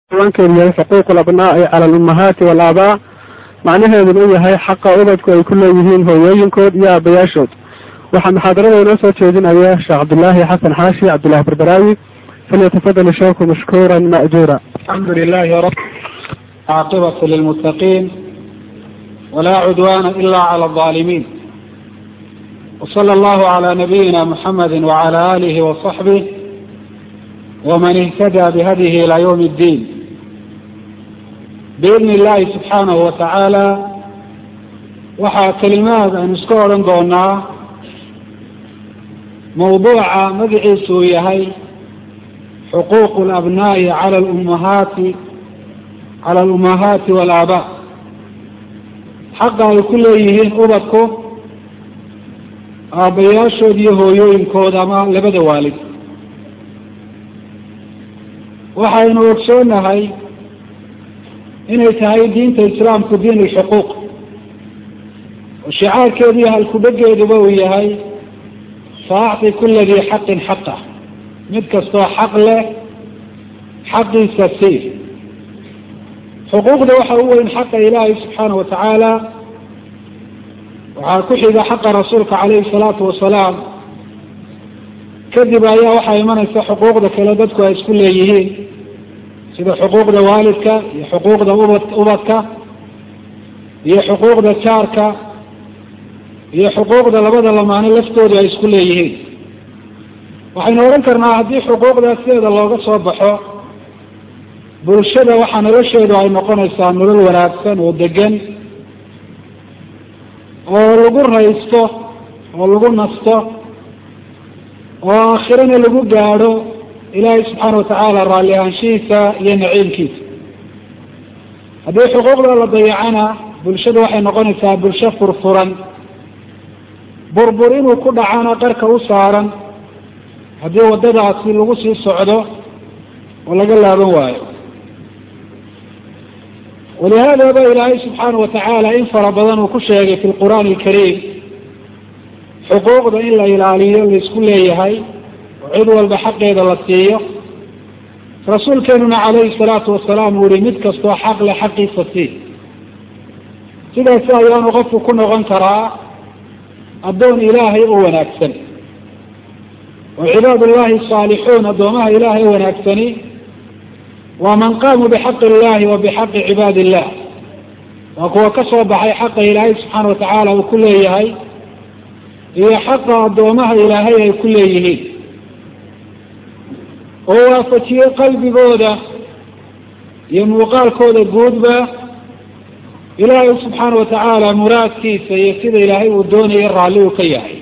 ciwaankeedu yahay xuquuq alabnaa'i cala alummahaati waalaabaa macnaheeduna u yahay xaqa ubadku ay ku leeyihiin hooyooyinkood iyo aabayaashood waxaa muxaadarada inoo soo jeedinaya sheekh cabdillaahi xasan xaashi cabdillahi barbaraawi falyatafadal sheekhu mashkuuran ma'juura الحمد لله رب عاقبة للمتقين ولا عدوان إلا على الظالمين وصلى الله على نبينا محمد وعلى آله وصحبه ومن اهتدى بهديه إلى يوم الدين بإذن الله سبحانه وتعالى waxaa kelimaad aynu iska odhan doonaa mawduuca magaciisu uu yahay xuquuq alabnaa'i cala alummahaati cala alummahaati waalaabaa xaqa ay ku leeyihiin ubadku aabbayaashood iyo hooyooyinkooda ama labada waalid waxaynu ogsoonahay inay tahay diinta islaamku diin alxuquuq oo shicaarkeedu iyo halkudhageeduba uu yahay faacti kula dii xaqin xaqah mid kastoo xaq leh xaqiisa sii xuquuqda waxa u weyn xaqa ilaahay subxaana wa tacaala waxaa ku xiga xaqa rasuulka calayhi salaatu wasalaam kadib ayaa waxaa imanaysa xuquuqda kale dadku ay isku leeyihiin sida xuquuqda waalidka iyo xuquuqda ubad ubadka iyo xuquuqda jaarka iyo xuquuqda labada lamaano laftoodu ay isku leeyihiin waxaynu odhan karnaa haddii xuquuqdaas sideeda looga soo baxo bulshada waxaa nolosheedu ay noqonaysaa nolol wanaagsan oo degan oo lagu raysto oo lagu nasto oo aakhirana lagu gaadho ilaahay subxaana watacaala raalli ahaanshihiisa iyo naciimkiisa haddii xuquuqda la dayacana bulshadu waxay noqonaysaa bulsho furfuran burbur inuu ku dhacana qarka u saaran haddii waddadaasi lagu sii socdo oo laga laaban waayo walihaada ba ilaahay subxaana wa tacaala in fara badan uu ku sheegay fi lqur'aani alkariim xuquuqda in la ilaaliyo laisku leeyahay oo cid walba xaqeeda la siiyo rasuulkeenuna calayhi salaatu wasalaam uu yihi mid kastoo xaq leh xaqiisa sii sidaasi ayaanu qofku ku noqon karaa addoon ilaahay oo wanaagsan oo cibaad ullahi saalixuun addoomaha ilaahay o wanaagsani waa man qaamuu bixaqi illahi wa bixaqi cibaadi illah waa kuwa ka soo baxay xaqa ilaahay subxaana watacaala uu ku leeyahay iyo xaqa addoomaha ilaahay ay ku leeyihiin oo waafajiyey qalbigooda iyo muuqaalkooda guudba ilaahay subxaana watacaala muraadkiisa iyo sida ilaahay uu doonaya raalli uu ka yahay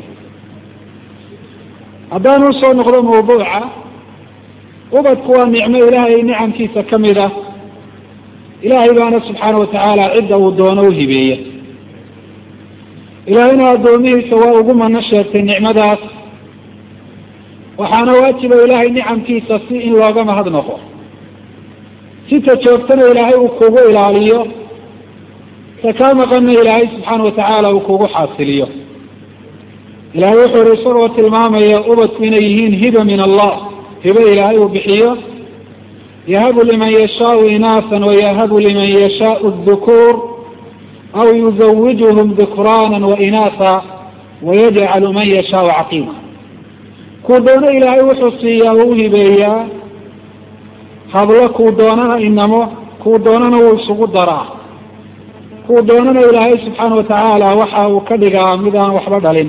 haddaan usoo noqdo mawduuca ubadku waa nicmo ilaahay nicamkiisa ka mid ah ilaahay baana subxaana watacaala cidda uu doono u hibeeya ilaahayna addoomihiisa waa ugu mano sheegtay nicmadaas waxaana waajiba ilaahay nicamkiisa si in looga mahad noqo sita joogtana ilaahay uu kugu ilaaliyo ta kaa maqanna ilaahay subxaana watacaala uu kugu xaasiliyo ilahay wuxuu ihi isagoo tilmaamaya ubadku inay yihiin hiba min allah hibo ilaahay uu bixiyo yahabu liman yashaau inaasan wayahabu liman yashaau dukuur aw yuzawijuhum dukraana wainaasa wayajcalu man yashaau caqiima kuu doono ilaahay wuxuu siiyaa oo u hibeeyaa hablo kuu doonana inamo kuu doonana wuu isugu daraa kuu doonana ilaahay subxaana watacaala waxa uu ka dhigaa mid aan waxba dhalin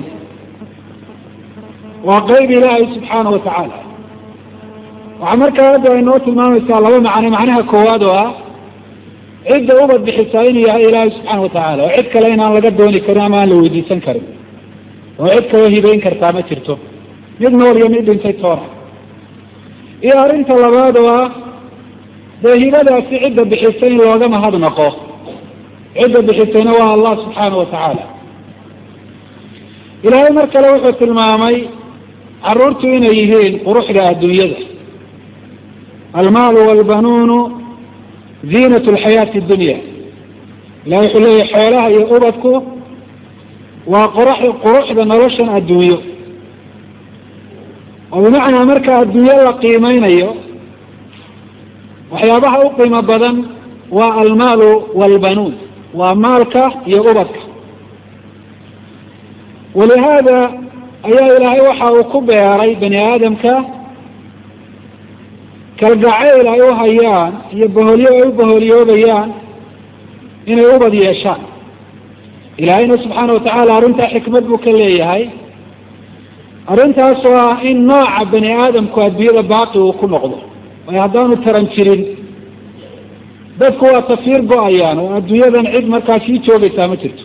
waa qeyb ilaahay subxaana wa tacaala waxaa markaa hadda ay noo tilmaamaysaa laba macno macnaha koowaad oo ah cidda ubad bixisaa inuu yahay ilaahay subxaana wa tacaala oo cid kale inaan laga dooni karin ama aan la weydiisan karin oo cid kaloo hibeyn kartaa ma jirto mid nool iyo mid dhintay toona iyo arrinta labaad oo ah dee hibadaasi cidda bixisay in looga mahad naqo cidda bixisayna waa allah subxaana wa tacaala ilaahay mar kale wuxuu tilmaamay caruurtu inay yihiin quruxda adduunyada almaalu walbanuunu ziinat lxayaati dunya ilahay wuxuu leeyahy xoolaha iyo ubadku waa qurux quruxda noloshan adduunyo oo bimacnaa marka adduunyo la qiimeynayo waxyaabaha u qiimo badan waa almaalu waalbanuun waa maalka iyo ubadka walihaada ayaa ilaahay waxa uu ku beeray bani aadamka kalgacayl ay u hayaan iyo baholyo ay u baholyoobayaan inay ubad yeeshaan ilaahayna subxaana watacaala arrintaa xikmad buu ka leeyahay arrintaasoo ah in nooca bani aadamku adduunyada baaqi uu ku noqdo waayo haddaanu taran jirin dadku waa tafiir go-ayaan oo adduunyadan cid markaa sii joogaysaa ma jirto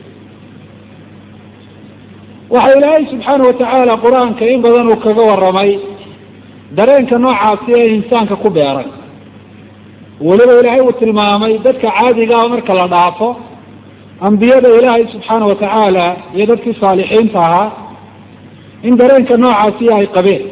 waxa ilaahay subxaana watacaala qur-aanka in badan uu kaga warramay dareenka noocaasi ee insaanka ku beeray weliba ilaahay uu tilmaamay dadka caadigaa marka la dhaafo ambiyada ilaahay subxaana watacaala iyo dadkii saalixiinta ahaa in dareenka noocaasi ay qabeen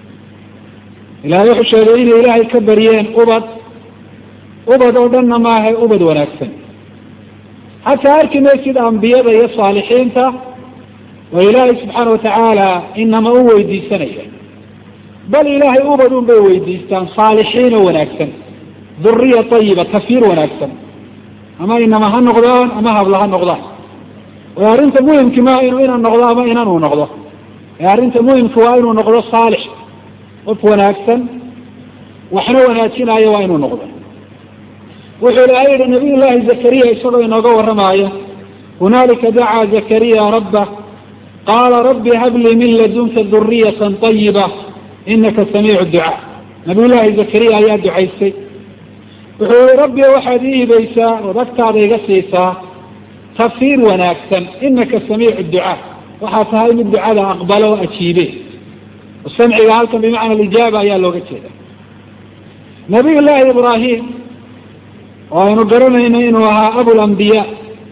ilahay wuxuu sheegay inay ilaahay ka baryeen ubad ubad oo dhanna maaha ubad wanaagsan xataa arki maysid ambiyada iyo saalixiinta oo ilaahay subxaana watacaala inama u weydiisanaya bal ilaahay ubad un bay weydiistaan saalixiin oo wanaagsan duriya ayiba tafiir wanaagsan ama inama ha noqdaan ama habla ha noqdaan oo arrinta muhimki maaha inuu inan noqdo ama inan uu noqdo ee arrinta muhimka waa inuu noqdo saalix qof wanaagsan waxna wanaajinaayo waa inuu noqdo wuxuu ilaahay yihi nabiy llaahi zakariya isagoo inooga warramaayo hunaalika dacaa zakariya rabbah qaala rabbi hablii min ladunka duriyatan ayiba inaka samiicu ducaa nabiy llaahi zakariya ayaa ducaystay wuxuu yihi rabbi waxaad ii hibaysaa ood agtaada iga siisaa tafiir wanaagsan inaka samiicu ducaa waxaa tahay mid ducada aqbalo o ajiibe samciga halkan bimacna alijaaba ayaa looga jeeda nabiy llaahi ibraahim oo aynu garanayno inuu ahaa abulambiya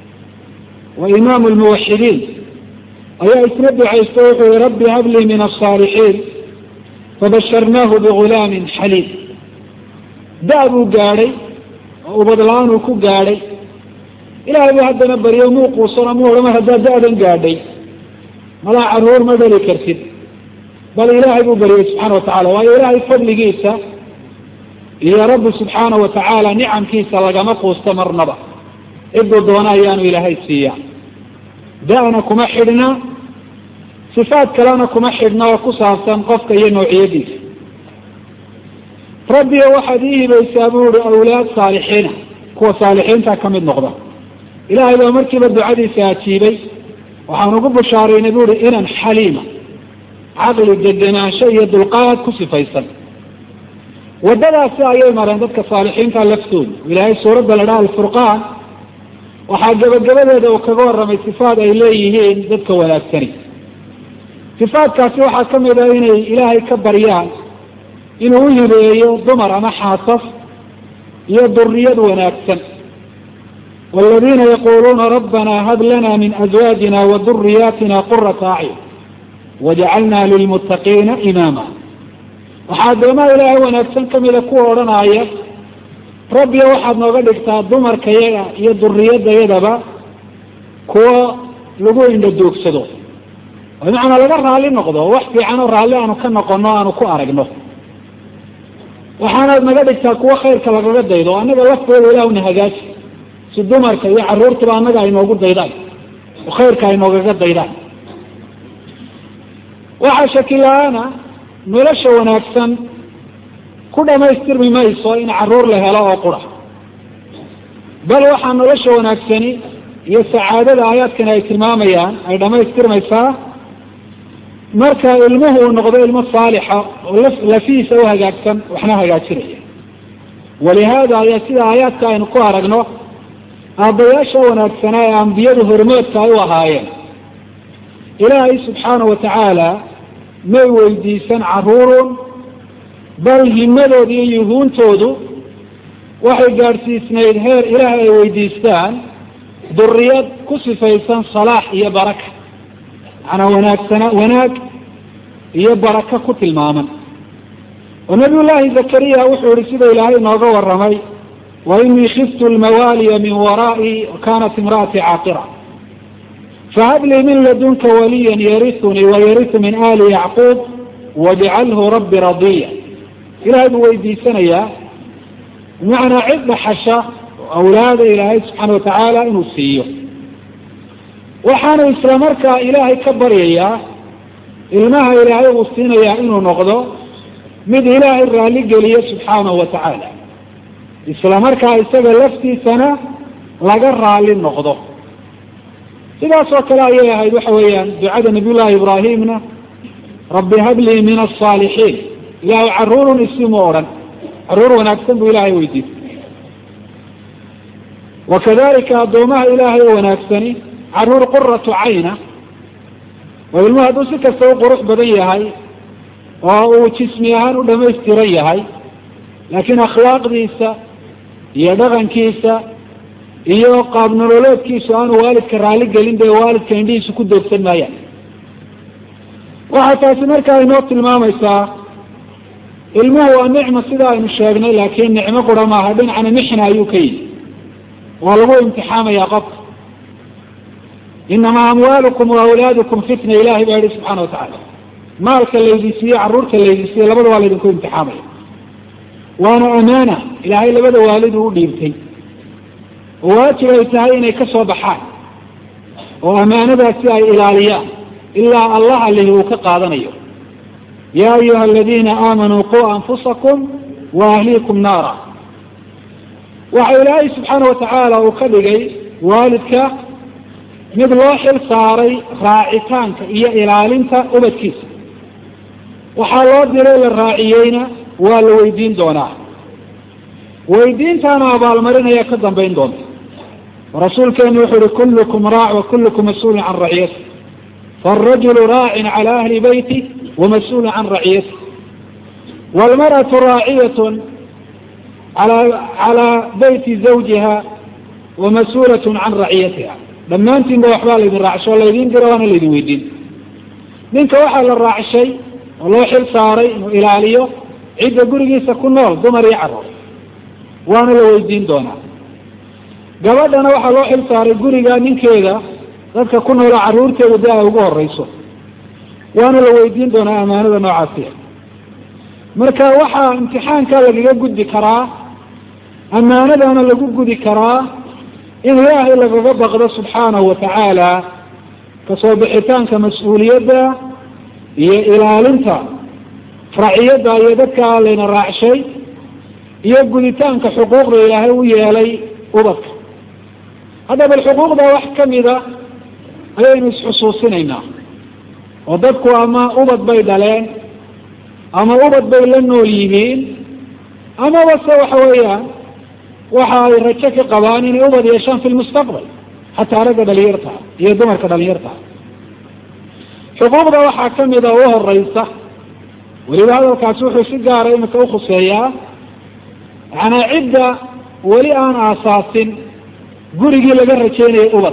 wa imaamu lmuwaxidiin ayaa isna ducaysta wuxuu yihi rabbi hablii min asaalixiin fabasharnaahu bigulaamin xaliim da- buu gaadhay oo ubad la-aan uu ku gaadhay ilaahay buu haddana baryo muu quusano mu odhan mar haddaad da-dan gaadhay malaa caruur ma dhali kartid bal ilaahay buu baryay subxaana watacala waayo ilaahay fadligiisa iyo rabbi subxaana watacaala nicamkiisa lagama quusto marnaba ciduu doona ayaanu ilaahay siiya da-na kuma xidhna sifaad kalena kuma xidhna oo ku saabsan qofka iyo noociyadiisa rabbiga waxaad ii hibaysaa buu ihi awlaad saalixiina kuwa saalixiinta ka mid noqda ilaahay baa markiiba ducadiisa ajiibay waxaan ugu bushaaraynay bu ihi inan xaliima caqli degenaansho iyo dulqaad ku sifaysan waddadaasi ayay mareen dadka saalixiinta laftooda ilaahay suuradda la dhaha alfurqaan waxaa gabagabadeeda uu kaga warramay sifaad ay leeyihiin dadka wanaagsani sifaadkaasi waxaa ka mid ah inay ilaahay ka baryaan inuu u hibeeyo dumar ama xaasas iyo duriyad wanaagsan waladiina yaquluuna rabbana hab lana min azwaajina wa duriyaatina qurata acyun wajacalna lilmuttaqiina imaama waxaa addoomaha ilaahay wanaagsan kamida kuwa odhanaya rabbiya waxaad nooga dhigtaa dumarka yaga iyo duriyadayadaba kuwo lagu indhaduugsado oo bimacnaa laga raalli noqdo wax fiican oo raalli aanu ka noqono aanu ku aragno waxaanaad naga dhigtaa kuwo khayrka lagaga daydo o annaga laftooda ilaahuna hagaaji si dumarka iyo caruurtaba annaga ay noogu daydaan oo khayrka ay noogaga daydaan waxaa shaki la-aana nolosha wanaagsan ku dhamaystirmi mayso in caruur la helo oo qura bal waxaa nolosha wanaagsani iyo sacaadada aayaadkani ay tilmaamayaan ay dhamaystirmaysaa marka ilmuhu uu noqdo ilmo saalixa oo lafihiisa u hagaagsan waxna hagaajinaya walihaada ayaa sida aayaadka aynu ku aragno aabbayaasha wanaagsanaa ee ambiyadu hormoodka ay u ahaayeen ilaahay subxaana watacaala may weydiisan caruurun bal himadooda iyo yuhuuntoodu waxay gaadhsiisnayd heer ilaahay ay weydiistaan duriyad ku sifaysan salaax iyo baraka macnaa wanaagsana wanaag iyo baraka ku tilmaaman oo nabiy llaahi zakariya wuxuu yihi sida ilaahay inooga warramay wa inii khiftu lmawaaliya min waraa'i kanat imra'atii caaqira fahab lii min ladunka waliyan yarisunii wayarisu min ali yacquub wajcalhu rabbi radiya ilahay buu weydiisanayaa bimacnaa cid dhaxasha oo awlaada ilaahay subxaana watacaala inuu siiyo waxaanu isla markaa ilaahay ka baryayaa ilmaha ilaahay uu siinayaa inuu noqdo mid ilaahay raalli geliyo subxaanahu wa tacaala isla markaa isaga laftiisana laga raalli noqdo sidaas oo kale ayay ahayd waxa weeyaan ducada nabiy llahi ibraahimna rabbi hablii min asaalixiin ilaahay caruurun isimu odhan caruur wanaagsan buu ilaahay weydiistay wakadalika addoomaha ilaahay oo wanaagsani caruur quratu cayna oo ilmuhu hadduu si kasta u qurux badan yahay oo uu jismi ahaan u dhamaystiran yahay laakiin akhlaaqdiisa iyo dhaqankiisa iyo qaab nololeedkiisu aanu waalidka raalli gelin dee waalidka indhihiisu ku doogsan maayaan waxaa taasi markaa inoo tilmaamaysaa ilmuhu waa nicmo sida aynu sheegnay laakiin nicmo qura maaha dhinacna mixna ayuu ka yimi waa lagu imtixaamaya qofka inamaa amwaalukum wa awlaadukum fitna ilahay baa yihi subxana watacaala maalka laydin siiye caruurta laydin siiye labada waa laydinku imtixaamaya waana amaana ilaahay labada waalidu u dhiibtay oo waajib ay tahay inay ka soo baxaan oo amaanadaasi ay ilaaliyaan ilaa allah alihi uu ka qaadanayo ya ayuha aladiina aamanuu quu anfusakum wa ahliikum naara waxa ilaahay subxaana watacaala uu ka dhigay waalidka mid loo xil saaray raacitaanka iyo ilaalinta ubadkiisa waxaa loo diray la raaciyeyna waa la weydiin doonaa weydiintaana abaalmarinaya ka dambayn doonta rasuulkeenu wuxuu uhi kullukum raac wa kullukum mas-uulun can raciyati faarajulu raacin cala ahli beyti wamas-uulun can raciyati waalmar'atu raaciyatun ala calaa beyti zawjiha wamas-uulatun can raciyatiha dhammaantiinba waxbaa laydin raacsho o laydin dira waana laydin weydiin ninka waxaa la raacshay oo loo xil saaray inuu ilaaliyo cidda gurigiisa ku nool dumar iyo caruur waana la weydiin doonaa gabadhana waxaa loo xil saaray guriga ninkeeda dadka ku noola carruurteeda de ay ugu horeyso waana la weydiin doonaa amaanada noocaasiya marka waxaa imtixaanka lagaga gudbi karaa amaanadana lagu gudi karaa in ilaahay lagaga baqdo subxaanahu watacaala kasoo bixitaanka mas-uuliyadda iyo ilaalinta raciyadda iyo dadka layna raacshay iyo guditaanka xuquuqda ilaahay u yeelay ubadka hadda bal xuquuqda wax kamida ayaynu isxusuusinaynaa oo dadku ama ubad bay dhaleen ama ubad bay la nool yihiin amaba se waxa weeyaan waxa ay rajo ka qabaan inay ubad yeeshaan fi lmustaqbal xataa ragga dhalinyarta iyo dumarka dhalinyarta xuquuqda waxaa kamida u horeysa weliba hadalkaasi wuxuu si gaara imika ukhuseeyaa yacanaa cidda weli aan aasaasin gurigii laga rajeynayay ubad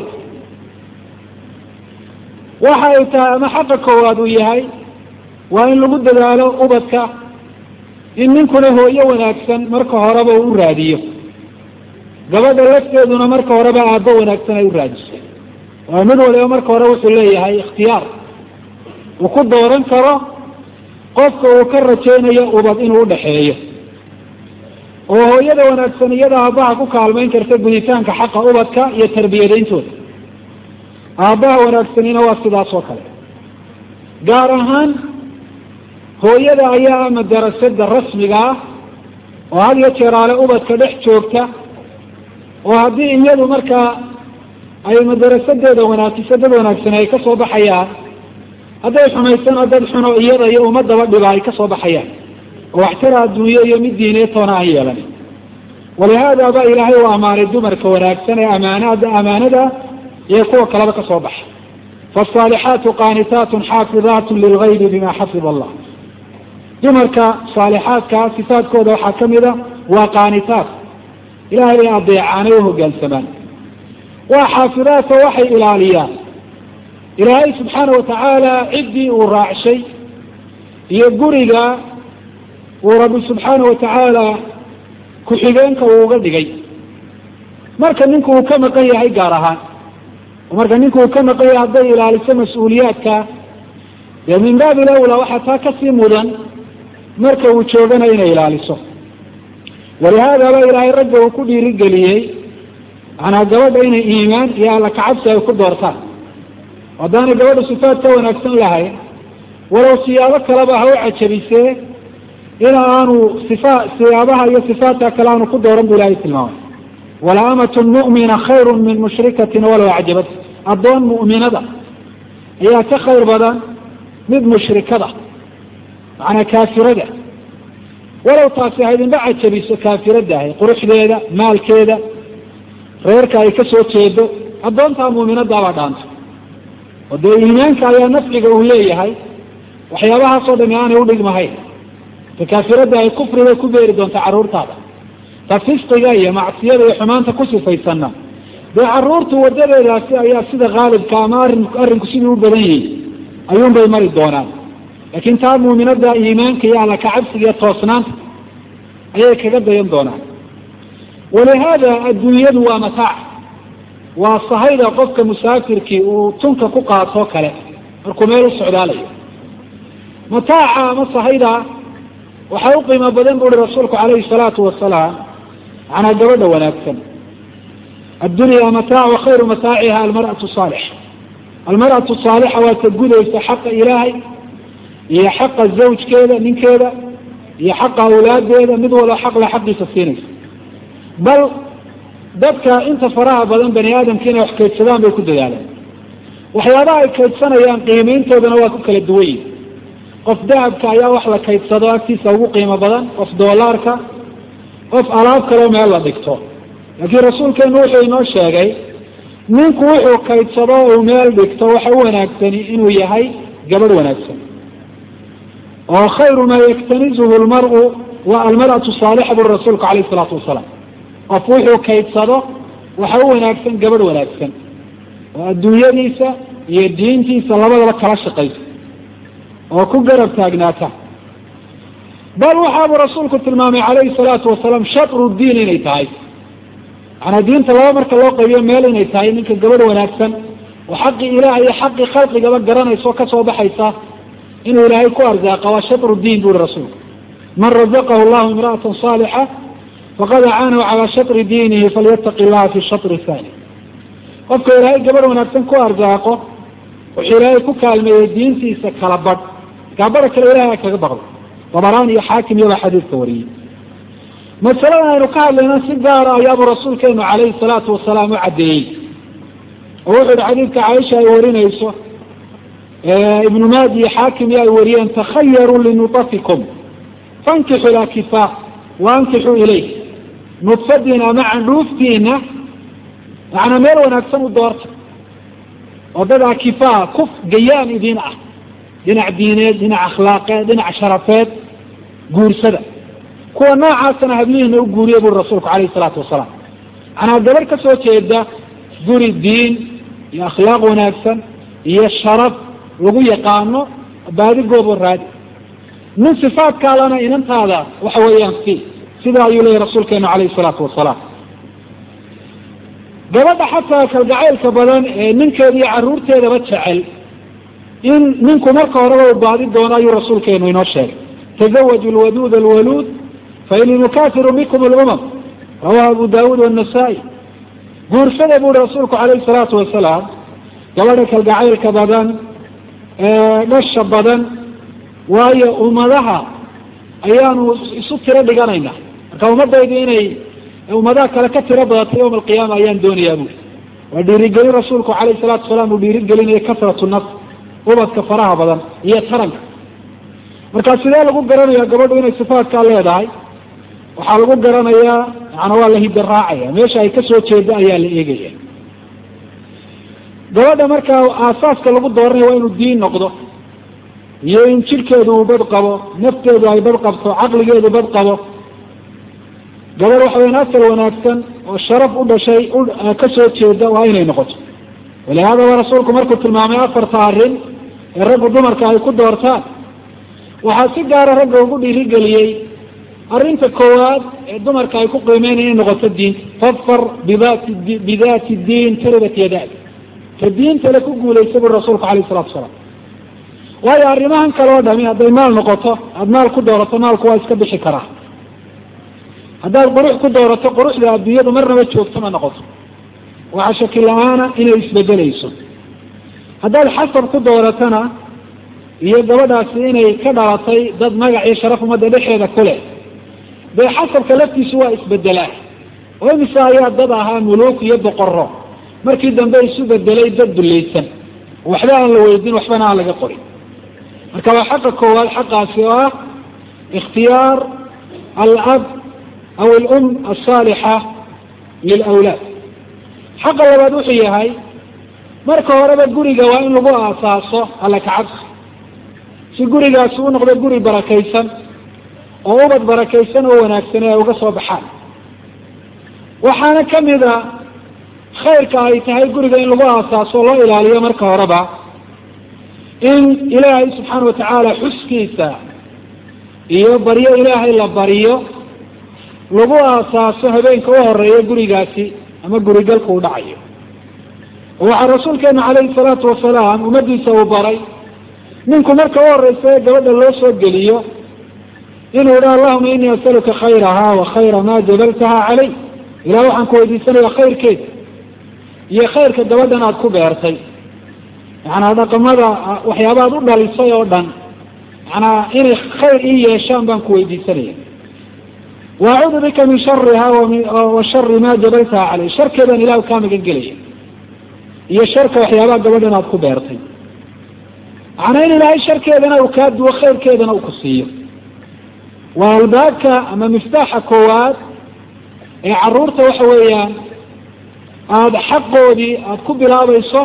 waxa ay tahay ama xaqa koowaad uu yahay waa in lagu dadaalo ubadka in ninkuna hooyo wanaagsan marka horeba uu u raadiyo gabadha lafteeduna marka horeba aabbo wanaagsan ay u raadiso waa mid waliba marka hore wuxuu leeyahay ikhtiyaar uu ku dooran karo qofka uu ka rajaynayo ubad inuu udhaxeeyo oo hooyada wanaagsan iyada aabbaha ku kaalmayn karta guditaanka xaqa ubadka iyo tarbiyadayntooda aabbaha wanaagsanina waa sidaas oo kale gaar ahaan hooyada ayaa ah madarasada rasmiga ah oo had iyo jeeraale ubadka dhex joogta oo haddii iyadu markaa ay madarasadeeda wanaajiso dad wanaagsan ay ka soo baxayaan hadday xumaysana dad xuno iyada iyo ummadaba dhiba ay ka soo baxayaan oo waxtara adduunyo iyo mid diineed toona aan yeelan walihaada ba ilaahay u amaanay dumarka wanaagsan ee amaanada amaanada iyo kuwa kaleba ka soo baxa faasaalixaatu qaanitaatun xaafidaatun lilgaybi bima xafida allah dumarka saalixaadka sifaadkooda waxaa kamida waa qaanitaat ilahay bay adeecaanay u hogaansamaan waa xaafidaata waxay ilaaliyaan ilaahay subxaana watacaala ciddii uu raacshay iyo guriga uu rabbi subxaana watacaala ku-xigeenka uu uga dhigay marka ninku uu ka maqan yahay gaar ahaan marka ninku uu ka maqan yahay hadday ilaaliso mas-uuliyaadka dee min baabi lawla waxaa taa kasii mudan marka uu joogana inay ilaaliso walihaadaba ilaahay ragga uu ku dhiirigeliyey manaa gabadha inay iimaan iyo alla kacabsi ay ku doortaan haddaanay gabadha sifaad ka wanaagsan lahayn walow siyaabo kaleba ha u cajabisee in aanu sifa siyaabaha iyo sifaadka kale aanu ku dooran bu ilahay tilmaamay wala amatun mu'mina khayru min mushrikatin walow acjabat addoon mu'minada ayaa ka khayr badan mid mushrikada macnaa kaafirada walow taasi ha idinba cajabiso kaafiradahay quruxdeeda maalkeeda reerka ay ka soo jeedo addoontaa muuminadaabaa dhaanta oo dee iimaanka ayaa nafciga uu leeyahay waxyaabahaasoo dhami aanay udhigmahayn ta kaafirada ay kufri bay ku beeri doontaa carruurtaada ta fisqiga iyo macsiyada iyo xumaanta ku sifaysanna dee carruurtu wadadeedaasi ayaa sida haalibka ama arrin arrinku sidii u badan yihi ayuunbay mari doonaan laakiin taa muuminada iimaanka iyo alla kacabsiga iyo toosnaanta ayay kaga dayan doonaan walihaada adduunyadu waa mataac waa sahayda qofka musaafirkii uu tunka ku qaatoo kale markuu meel u socdaalayo mataaca ama sahayda waxaa u qiimo badan bu uhi rasuulku calayhi salaatu wasalaam macnaa gabadha wanaagsan addunya mataac wa khayru mataaciha almar'atu saalixa almar'atu saalixa waa ta gudaysa xaqa ilaahay iyo xaqa zawjkeeda ninkeeda iyo xaqa awlaadeeda mid walba xaqla xaqiisa siinaysa bal dadka inta faraha badan bani aadamka inay wax kaydsadaan bay ku dadaalaan waxyaabaha ay kaydsanayaan qiimayntoodana waa ku kala duwan yihin qof dahabka ayaa wax la kaydsado agtiisa ugu qiimo badan qof doolaarka qof alaab kaleo meel la dhigto laakiin rasuulkeenu wuxuu inoo sheegay ninku wuxuu kaydsado uu meel dhigto waxa u wanaagsani inuu yahay gabadh wanaagsan oo khayru maa yaktanizuhu lmaru wa almar'atu saalixa buri rasuulku calayhi isalaatu wasalaam qof wuxuu kaydsado waxa u wanaagsan gabadh wanaagsan oo adduunyadiisa iyo diintiisa labadaba kala shaqaysa oo ku garab taagnaata bal waxaabuu rasuulku tilmaamay calayhi salaatu wasalaam shatru diin inay tahay macanaa diinta laba marka loo qaybiyo meel inay tahay ninka gabadh wanaagsan oo xaqii ilaah iyo xaqii khalqigaba garanaysa oo kasoo baxaysa inuu ilaahay ku arzaaqa waa shatru diin bu uhi rasuulku man razaqahu llahu imra'atan saalixa faqad acaanahu calaa shatri diinihi falyataqi llaha fi shatri thani qofka ilaahay gabadh wanaagsan ku arzaaqo wuxuu ilaahay ku kaalmeeyey diintiisa kala badh gaabadha kale ilahay a kaga baqdo dabaraan iyo xaakim iyobaa xadiidka wariyey masaladan aynu ka hadlayna si gaara ayaabuu rasuulkeenu calayhi salaatu wasalaam u caddeeyey oo wuxuu yihi xadiidka caaisha ay warinayso ibnu maadi iyo xaakim iyo ay wariyeen takhayaruu linutafikum fankixu ilaa kifaa waankixuu ilayh nudfadiina ama candhuuftiina macnaa meel wanaagsan u doorta oo dadaa kifaa kuf gayaan idin ah dhinac diineed dhinac akhlaaqeed dhinac sharafeed guursada kuwa noocaasana hablihiina u guuriya buri rasuulku calayhi salaatu wasalaam macnaa gabadh ka soo jeeda guri diin iyo akhlaaq wanaagsan iyo sharaf lagu yaqaano baadigoobo raadi nin sifaadkaalana inantaada waxa weeyaan si sidaa ayuu leeyahy rasuulkeenu calayhi salaatu wasalaam gabadha xataa kalgacaylka badan ee ninkeeda iyo caruurteedaba jecel in ninku marka horeba uu baadi doono ayuu rasuulkeenu inoo sheegay tazawaju lwaduud alwaluud faini nukafiru bikum lumam rawahu abu daawuud wanasaa-i guursada bu uhi rasuulku calayhi salaatu wasalaam gabadha kalgacaylka badan dhasha badan waayo ummadaha ayaanu isu tiro dhiganayna marka ummadaydu inay ummadaha kale ka tiro badato yawma alqiyaama ayaan doonayaa bui waa dhiirigelin rasuulku calayhi salatu wasalaam uu dhiirigelinaya kasratu nafs ubadka faraha badan iyo taranka marka sidee lagu garanaya gabadhu inay sifaadkaa leedahay waxaa lagu garanayaa maana waa la hidda raacaya meesha ay kasoo jeedo ayaa la eegaya gabadha markaa aasaaska lagu dooranaya waa inuu diin noqdo iyo in jidhkeedu uu bad qabo nafteedu ay bad qabto caqligeedu bad qabo gabadh waxa weyan asal wanaagsan oo sharaf u dhashay kasoo jeeda waa inay noqoto walihaadaba rasuulku markuu tilmaamay afarta arrin ee raggu dumarka ay ku doortaan waxaa si gaara ragga ugu dhiirigeliyey arrinta koowaad ee dumarka ay ku qiimeyn inay noqoto diinta fadfar bidati bidati diin taribat yadaak ka diintale ku guulaysa buri rasuulku alayh salatu asalaam waayo arrimahan kale oo dhami hadday maal noqoto aada maal ku doorato maalku waa iska bixi karaa haddaad qurux ku doorato quruxda adduunyadu marnaba joogto ma noqoto waxaa shaki la-aana inay isbedelayso haddaad xasab ku dooratona iyo gabadhaasi inay ka dhalatay dad magac iyo sharaf ummadda dhexeeda ku leh dee xasabka laftiisu waa isbedelaa oo imise ayaa dad ahaa muluuk iyo boqoro markii dambe isu bedelay dad dulaysan waxba aan la weydin waxbana aan laga qorin marka waa xaqa koowaad xaqaasi oo ah ikhtiyaar alab aw alum asaalixa lilawlaad xaqa labaad wuxuu yahay marka horeba guriga waa in lagu aasaaso alla kacabsi si gurigaasi u noqdo guri barakaysan oo ubad barakaysan oo wanaagsan ay uga soo baxaan waxaana kamida khayrka ay tahay guriga in lagu aasaaso loo ilaaliyo marka horeba in ilaahay subxaana watacaala xuskiisa iyo baryo ilaahay la bariyo lagu aasaaso habeenka u horeeya gurigaasi ama gurigalka u dhacayo waxaa rasuulkeena calayhi salaatu wasalaam ummadiisa uu baray ninku marka u horeysa ee gabadha loo soo geliyo inuu idha allahuma inii asaluka khayraha wa khayra ma jabaltaha calay ilah waxaan ku weydiisanaya khayrkeeda iyo khayrka gabadhan aada ku beertay macanaa dhaqamada waxyaabaad u dhalisay oo dhan manaa inay khayr ii yeeshaan baan ku weydiisanaya wa acuudu bika min shariha wa shari ma jabaltaha calay sharkeedaan ilahu kaa magan gelaya iyo sharka waxyaabaha gabadhan aada ku beertay macnaa in ilaahay sharkeedana uu kaa duwo khayrkeedana uu ku siiyo waa albaabka ama miftaaxa koowaad ee caruurta waxa weeyaan aada xaqoodii aada ku bilaabayso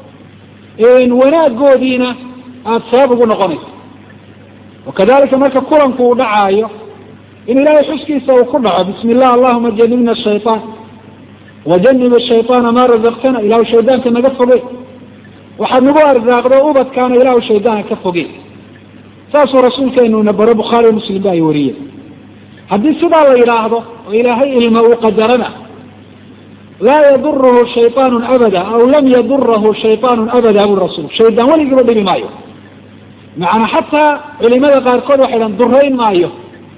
wanaagoodiina aada sabab ugu noqonayso wakadalika marka kulanku uu dhacaayo in ilaahay xuskiisa uu ku dhaco bismi illah allahuma janibna shayطaan wajanib shayطaana maa razaqtana ilahu shaydaanka naga foge waxaad nagu arsaaqdo ubadkaana ilahu shaydaanka ka foge saasuu rasuulkeenuna baro bukhaari muslim ba ay wariyeen haddii sidaa la yidhaahdo oo ilaahay ilma uu qadarana laa yaduruhu shayطaanu abada aw lam yadurahu shayطaanu abada bui rasuul shaydaan weligiiba dhibi maayo macanaa xataa culimada qaarkood waxay dhahan durayn maayo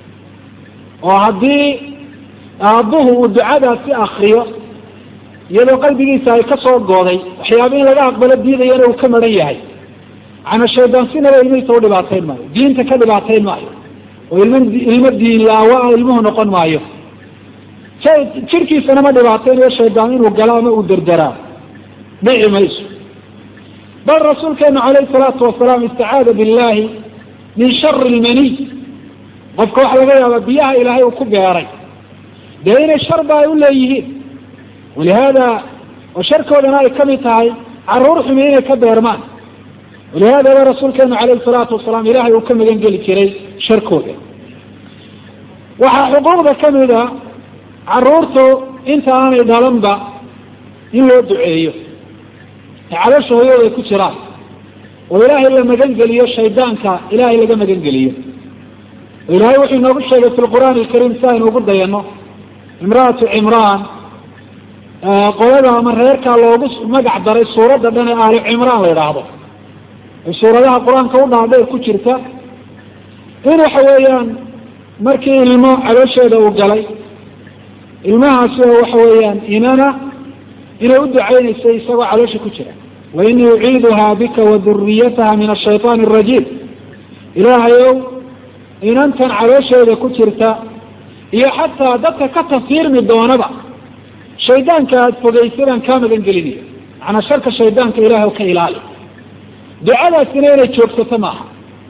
oo haddii aabbuhu uu ducadaasi akriyo iyadoo qalbigiisa ay ka soo gooday waxyaaba in laga aqbalo diidayana uu ka maran yahay macnaa shaydaan sinaba ilmihiisa u dhibaatayn maayo diinta ka dhibaatayn maayo oo ilm ilmo diin laawa ah ilmuhu noqon maayo jirkiisana ma dhibaataynayo shaydaan inuu galo ama uu derderaa dhici mayso bal rasuulkeenu calayhi salaatu wasalaam istacaada billahi min shari lmaniy qofka waxaa laga yaabaa biyaha ilaahay uu ku beeray dee inay sharba ay u leeyihiin walihaada oo sharkoodana ay kamid tahay caruur xumi inay ka beermaan walihaadaba rasuulkeenu calayhi salaatu wasalaam ilahay uu ka magan geli jiray sharkooda waxaa xuquuqda kamid a caruurtu inta aanay dhalanba in loo duceeyo ee cadasha hooyada ay ku jiraan oo ilaahay la magan geliyo shaydaanka ilaahay laga magan geliyo oo ilaahay wuxuu inoogu sheegay fi lqur'aan alkariim si aynu ugu dayano imra'atu cimraan qolada ama reerkaa loogu magac daray suuradda dhan ee aali cimraan la yidhaahdo ee suuradaha qur-aanka u dhaadheer ku jirta in waxa weeyaan markii ilmo caloosheeda uu galay ilmahaasi oo waxa weeyaan inana inay u ducaynaysay isagoo caloosha ku jira wa inii uciiduhaa bika wa duriyataha min ashayطaan arajiim ilaahayow inantan caloosheeda ku jirta iyo xataa dadka ka tafiirmi doonaba shaydaanka aada fogeysadaan kaa magan gelinayo macnaa sharka shaydaanka ilahay o ka ilaali ducadaasina inay joogsato maaha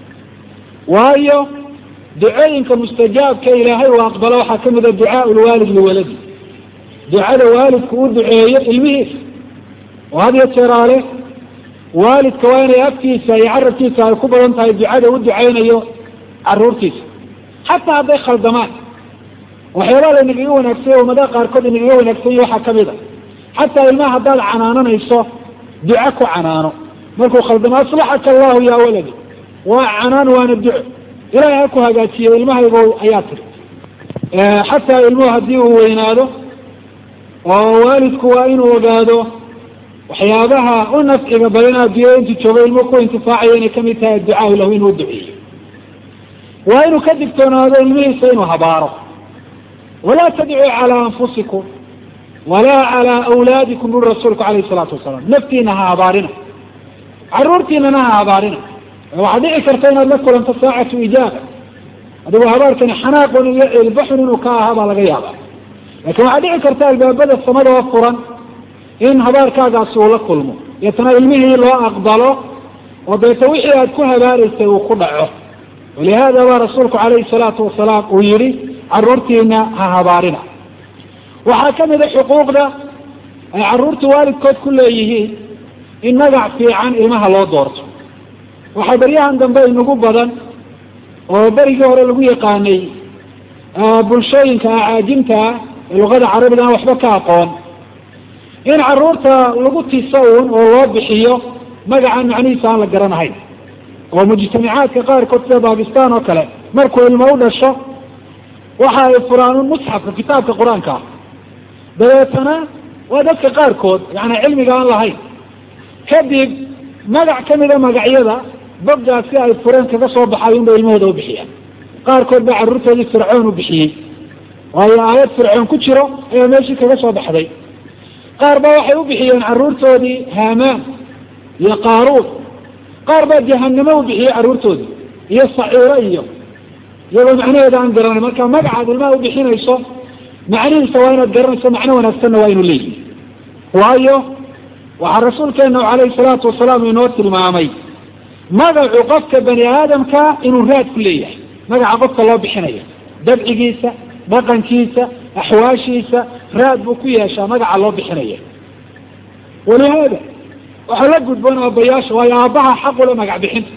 waayo ducooyinka mustajaabka ilaahay uu aqbalo waxaa kamid a ducaa lwaalid liwaladi ducada waalidku u duceeyo ilmihiisa oo had iyo jeeraale waalidka waa inay afkiisa iyo carabkiisa ay ku badan tahay ducada u ducaynayo caruurtiisa xataa hadday khaldamaan waxyaabaa laynagaga wanaagsanya ummadaha qaarkood inagaga wanaagsan yahi waxaa kamid a xataa ilmaha haddaad canaananayso duco ku canaano markuu khaldamo aslaxaka allahu yaa waladi waa canaan waana duco ilahay ha ku hagaajiyo ilmahaygo ayaa tiri xataa ilmuhu haddii uu weynaado oo waalidku waa inuu ogaado waxyaabaha u nafciga badan adduunyada intuu joogo ilmuhu ku intifaacayo inay kamid tahay adducaau lahu inuu duceeyo waa inuu ka digtoonaado ilmihiisa inuu habaaro walaa tadcuu calaa anfusikum walaa calaa awlaadikum buri rasuulku alayhi salaatu wasalaam naftiina ha habaarina caruurtiinana ha habaarina waxaad dhici karta inaad la kulanto saacatu ijaaba adigoo habaarkani xanaaqun iyo ilbaxun inuu ka ahaa baa laga yaaba lakin waxaad dhici karta albaabada samada oo furan in habaarkaagaasi uu la kulmo deetana ilmihii loo aqbalo oo deeta wixii aad ku habaaraysay uu ku dhaco walihada baa rasuulku calayhi salaatu wasalaam uu yihi caruurtiina ha habaarina waxaa kamid a xuquuqda ay caruurta waalidkood ku leeyihiin in magac fiican ilmaha loo doorto waxaa baryahan dambe inagu badan oo berigii hore lagu yaqaanay bulshooyinka acaajimta ah ee luqada carabiga aan waxba ka aqoon in caruurta lagu tiso uun oo loo bixiyo magacan macnihiisa aan la garanahayn oo mujtamacaadka qaarkood sida bakistan oo kale markuu ilmo u dhasho waxa ay furaan un musxafka kitaabka qur-aanka ah dabeetana waa dadka qaarkood yani cilmiga aan lahayn kadib magac kamida magacyada boggaasi ay fureen kaga soo baxay unbay ilmahooda u bixiyaan qaarkood baa carruurtoodii fircoon u bixiyey waayo aayad fircoon ku jiro ayaa meeshii kaga soo baxday qaar baa waxay u bixiyeen carruurtoodii haamaan iyo qaaruud qaar baa jahanamo u bixiyey carruurtoodii iyo saciiro iyo iyagoo macnaheeda aan garanay marka magacaad ilmaha ubixinayso macnihiisa waa inaad garanayso macno wanaagsanna waa inu leeyihi waayo waxaa rasuulkeena calayhi salaatu wasalaam inoo tilmaamay magacu qofka bani aadamka inuu raad ku leeyahay magaca qofka loo bixinayo dabcigiisa dhaqankiisa axwaashiisa raad buu ku yeeshaa magaca loo bixinaya walihaada waxaa la gudboon aabayaasha waayo aabbaha xaqule magac bixinta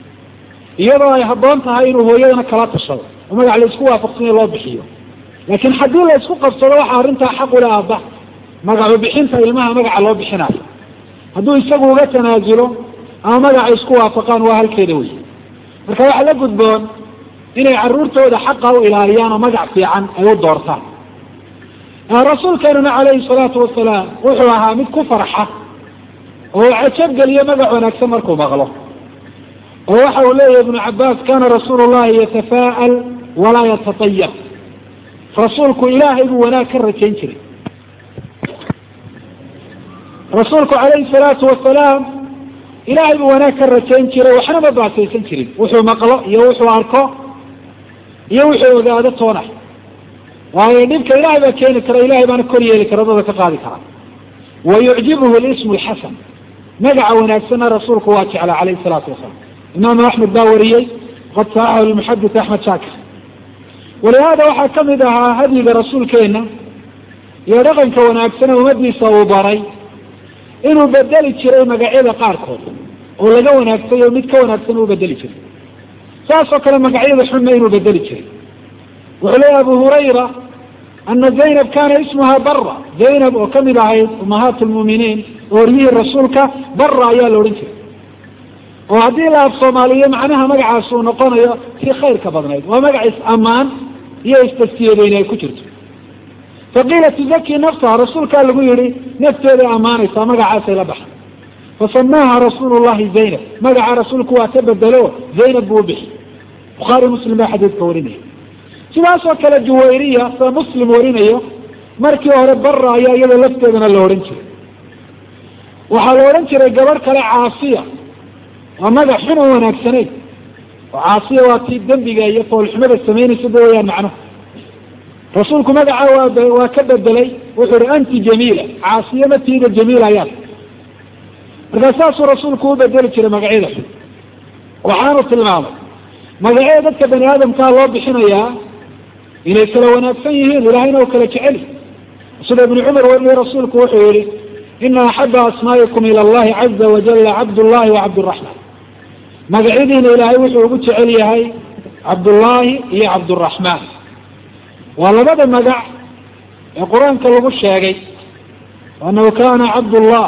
iyadoo ay haboon tahay inuu hooyadana kala tashado oo magac laisku waafaqsanya loo bixiyo laakiin haddii la isku qabsado waxaa arrintaa xaq ule aabbaha magacu bixinta ilmaha magaca loo bixinayo hadduu isagu uga tanaasulo ama magaca isku waafaqaan waa halkeeda wey marka waxaa la gudboon inay caruurtooda xaqa u ilaaliyaan oo magac fiican ay u doortaan rasuulkeenuna calayhi salaatu wasalaam wuxuu ahaa mid ku farxa oo cajabgeliyo magac wanaagsan markuu maqlo oo waxa uu leeyahy ibnu cabaas kana rasuulu llahi yatafaa'al walaa yatatayab rasuulku ilaahay buu wanaag ka rajayn jiray rasuulku calayhi salaatu wasalaam ilaahay buu wanaag ka rajayn jiray waxna ma baasaysan jirin wuxuu maqlo iyo wuxuu arko iyo wuxuu ogaado toona waayo dhibka ilahay baa keeni kara ilahay baana kor yeeli kara dada ka qaadi kara wa yucjibuhu lismu lxasan magaca wanaagsanna rasuulku waa jeclaa calayhi salaatu wasalaam imaamu axmed baa wariyey qad saxaxahu lmuxadis axmed shaakir walihaada waxaa kamid ahaa hadyiga rasuulkeena iyo dhaqanka wanaagsane ummadiisa uu baray inuu bedeli jiray magacyada qaarkood oo laga wanaagsay oo mid ka wanaagsan uu bedeli jiray saas oo kale magacyada xunna inuu bedeli jiray wuxuu leeya abu hurayra ana zaynab kana ismuha bara zaynab oo kamid ahayd umahaat lmuuminiin ooryihii rasuulka bara ayaa la odhan jiray oo haddii la af soomaaliyo macnaha magacaas uu noqonayo kii khayrka badnayd waa magac is-ammaan iyo istaskiyadeyni ay ku jirto faqiila tuzaki nafsaha rasuulkaa lagu yihi nafteeday ammaanaysaa magacaasay la baxay fasamaaha rasuulu llahi zaynab magaca rasuulku waa ka bedelo zaynab buu ubixi bukhaari muslim baa xadiidka warinaya sidaasoo kale juwayriya sida muslim warinayo markii hore bara ayaa iyada lafteedana la odhan jiray waxaa la odhan jiray gabadh kale caasiya waa magac xun oo wanaagsanayn oo caasiya waa tii dembiga iyo foolxumada samaynaysa ba wayaan macnuhu rasuulku magaca waa waa ka bedelay wuxuu ihi anti jamiila caasiya matiida jamiila ayaa markaa saasuu rasuulku u bedeli jiray magacyada xun waxaanu tilmaamay magacyada dadka bani aadamkaa loo bixinayaa inay kala wanaagsan yihiin ilahayna u kala jeceli sida ibnu cumar weriye rasuulku wuxuu yihi ina axaba asmaa'ikum ila allahi caza wajala cabdullahi wa cabduraxmaan magacyadiina ilaahay wuxuu ugu jecel yahay cabdullaahi iyo cabduraxmaan waa labada magac ee qur-aanka lagu sheegay anahu kana cabdullah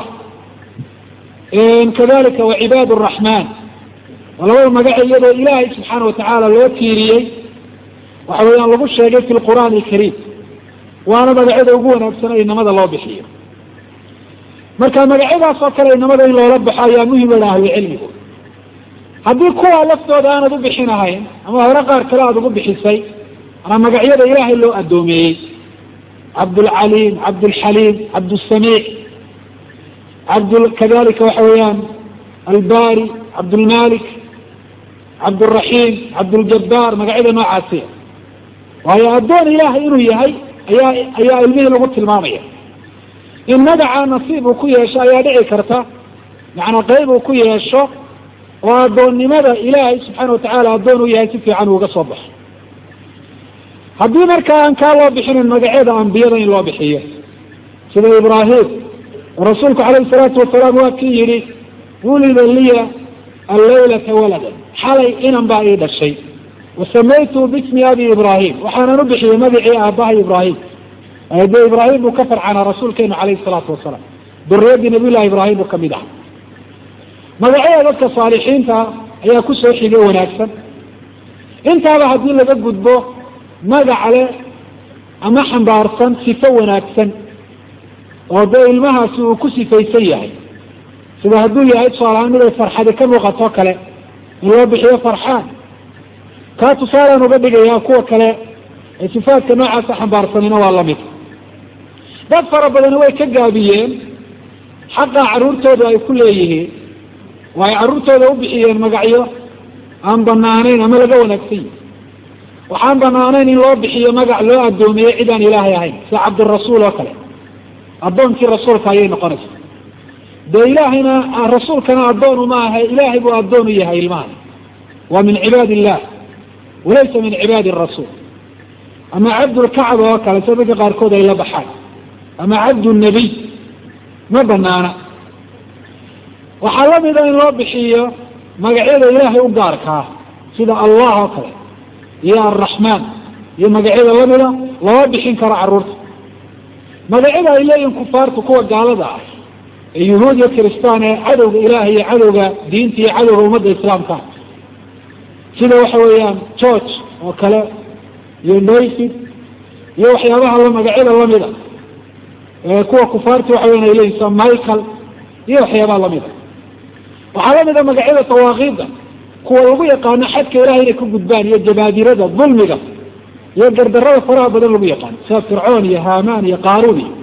kadalika wacibaad raxmaan waa labada magac iyadoo ilaahay subxaana watacaala loo tiiriyey waxa weeyaan lagu sheegay fi lqur'aan alkariim waana magacyada ugu wanaagsan ee inamada loo bixiyo marka magacyadaas oo kale inamada in loola baxo ayaa muhim ila ahlucilmigu haddii kuwa laftooda aanad u bixinahayn ama hore qaar kale aada ugu bixisay manaa magacyada ilaahay loo addoomeeyey cabdulcaliim cabdulxaliim cabdusamiic cabd kadalika waxa weeyaan albari cabdulmalik cabduraxiim cabduljabaar magacyada noocaasiya waayo addoon ilaahay inuu yahay ayaa ayaa ilmihii lagu tilmaamaya in magacaa nasiib uu ku yeesho ayaa dhici karta macnaa qeyb uu ku yeesho oo addoonnimada ilaahay subxaana watacaala addoon uu yahay si fiican uuga soo baxo haddii markaa aan kaa loo bixinin magacyada ambiyada in loo bixiyo sida ibraahim rasuulku calayhi salaatu wasalaam waa kii yihi wulida liya allaylata waladan xalay inan baa ii dhashay wasamaytu bismi abi ibraahim waxaanan u bixiyey magacii aabahay ibraahim de ibraahim buu ka farcanaa rasuulkeenu calayhi salaatu wasalaam duriyaddii nabiyullahi ibraahim buu kamid aha magacyada dadka saalixiinta ayaa kusoo xigay wanaagsan intaaba haddii laga gudbo magac leh ama xambaarsan sifo wanaagsan oo dee ilmahaasi uu ku sifaysan yahay sida hadduu yahay tusaalahaan mid ay farxadi ka muuqato kale in loo bixiyo farxaan kaa tusaalaan uga dhigayaa kuwa kale ee sifaadka noocaasa xambaarsanina waa lamid dad fara badani way ka gaabiyeen xaqa carruurtooda ay ku leeyihiin oo ay carruurtooda u bixiyeen magacyo aan banaanayn ama laga wanaagsan yihi waxaan banaanayn in loo bixiyo magac loo addoomiye cid aan ilaahay ahayn sida cabdirasuul oo kale addoonkii rasuulka ayay noqonaysa dee ilaahayna rasuulkana addoon uma aha ilaahay buu addoon u yahay ilmahan waa min cibaad illah walaysa min cibaadi rasuul ama cabdulkacba oo kale sida dadka qaarkood ay la baxaan ama cabdulnabiy ma banaana waxaa lamida in loo bixiyo magacyada ilaahay u gaarkaa sida allah oo kale iyo alraxmaan iyo magacyada lamida lama bixin karo carruurta magacyada ay leeyihin kufaartu kuwa gaalada ah ee yuhuud iyo kiristaan ee cadowga ilaah iyo cadowga diinta iyo cadowga ummadda islaamka sida waxa weeyaan george oo kale iyo noyfid iyo waxyaabaha la magacyada lamida kuwa kufaarta waxa weyan ay leeyihin sida michael iyo waxyaabaha lamida waxaa lamida magacyada tawaaqiida kuwa lagu yaqaano xadka ilahay inay ku gudbaan iyo jabaadirada dulmiga iyo gardarada faraha badan lagu yaqaano sida fircoon iyo hamaan iyo qaaruun iyo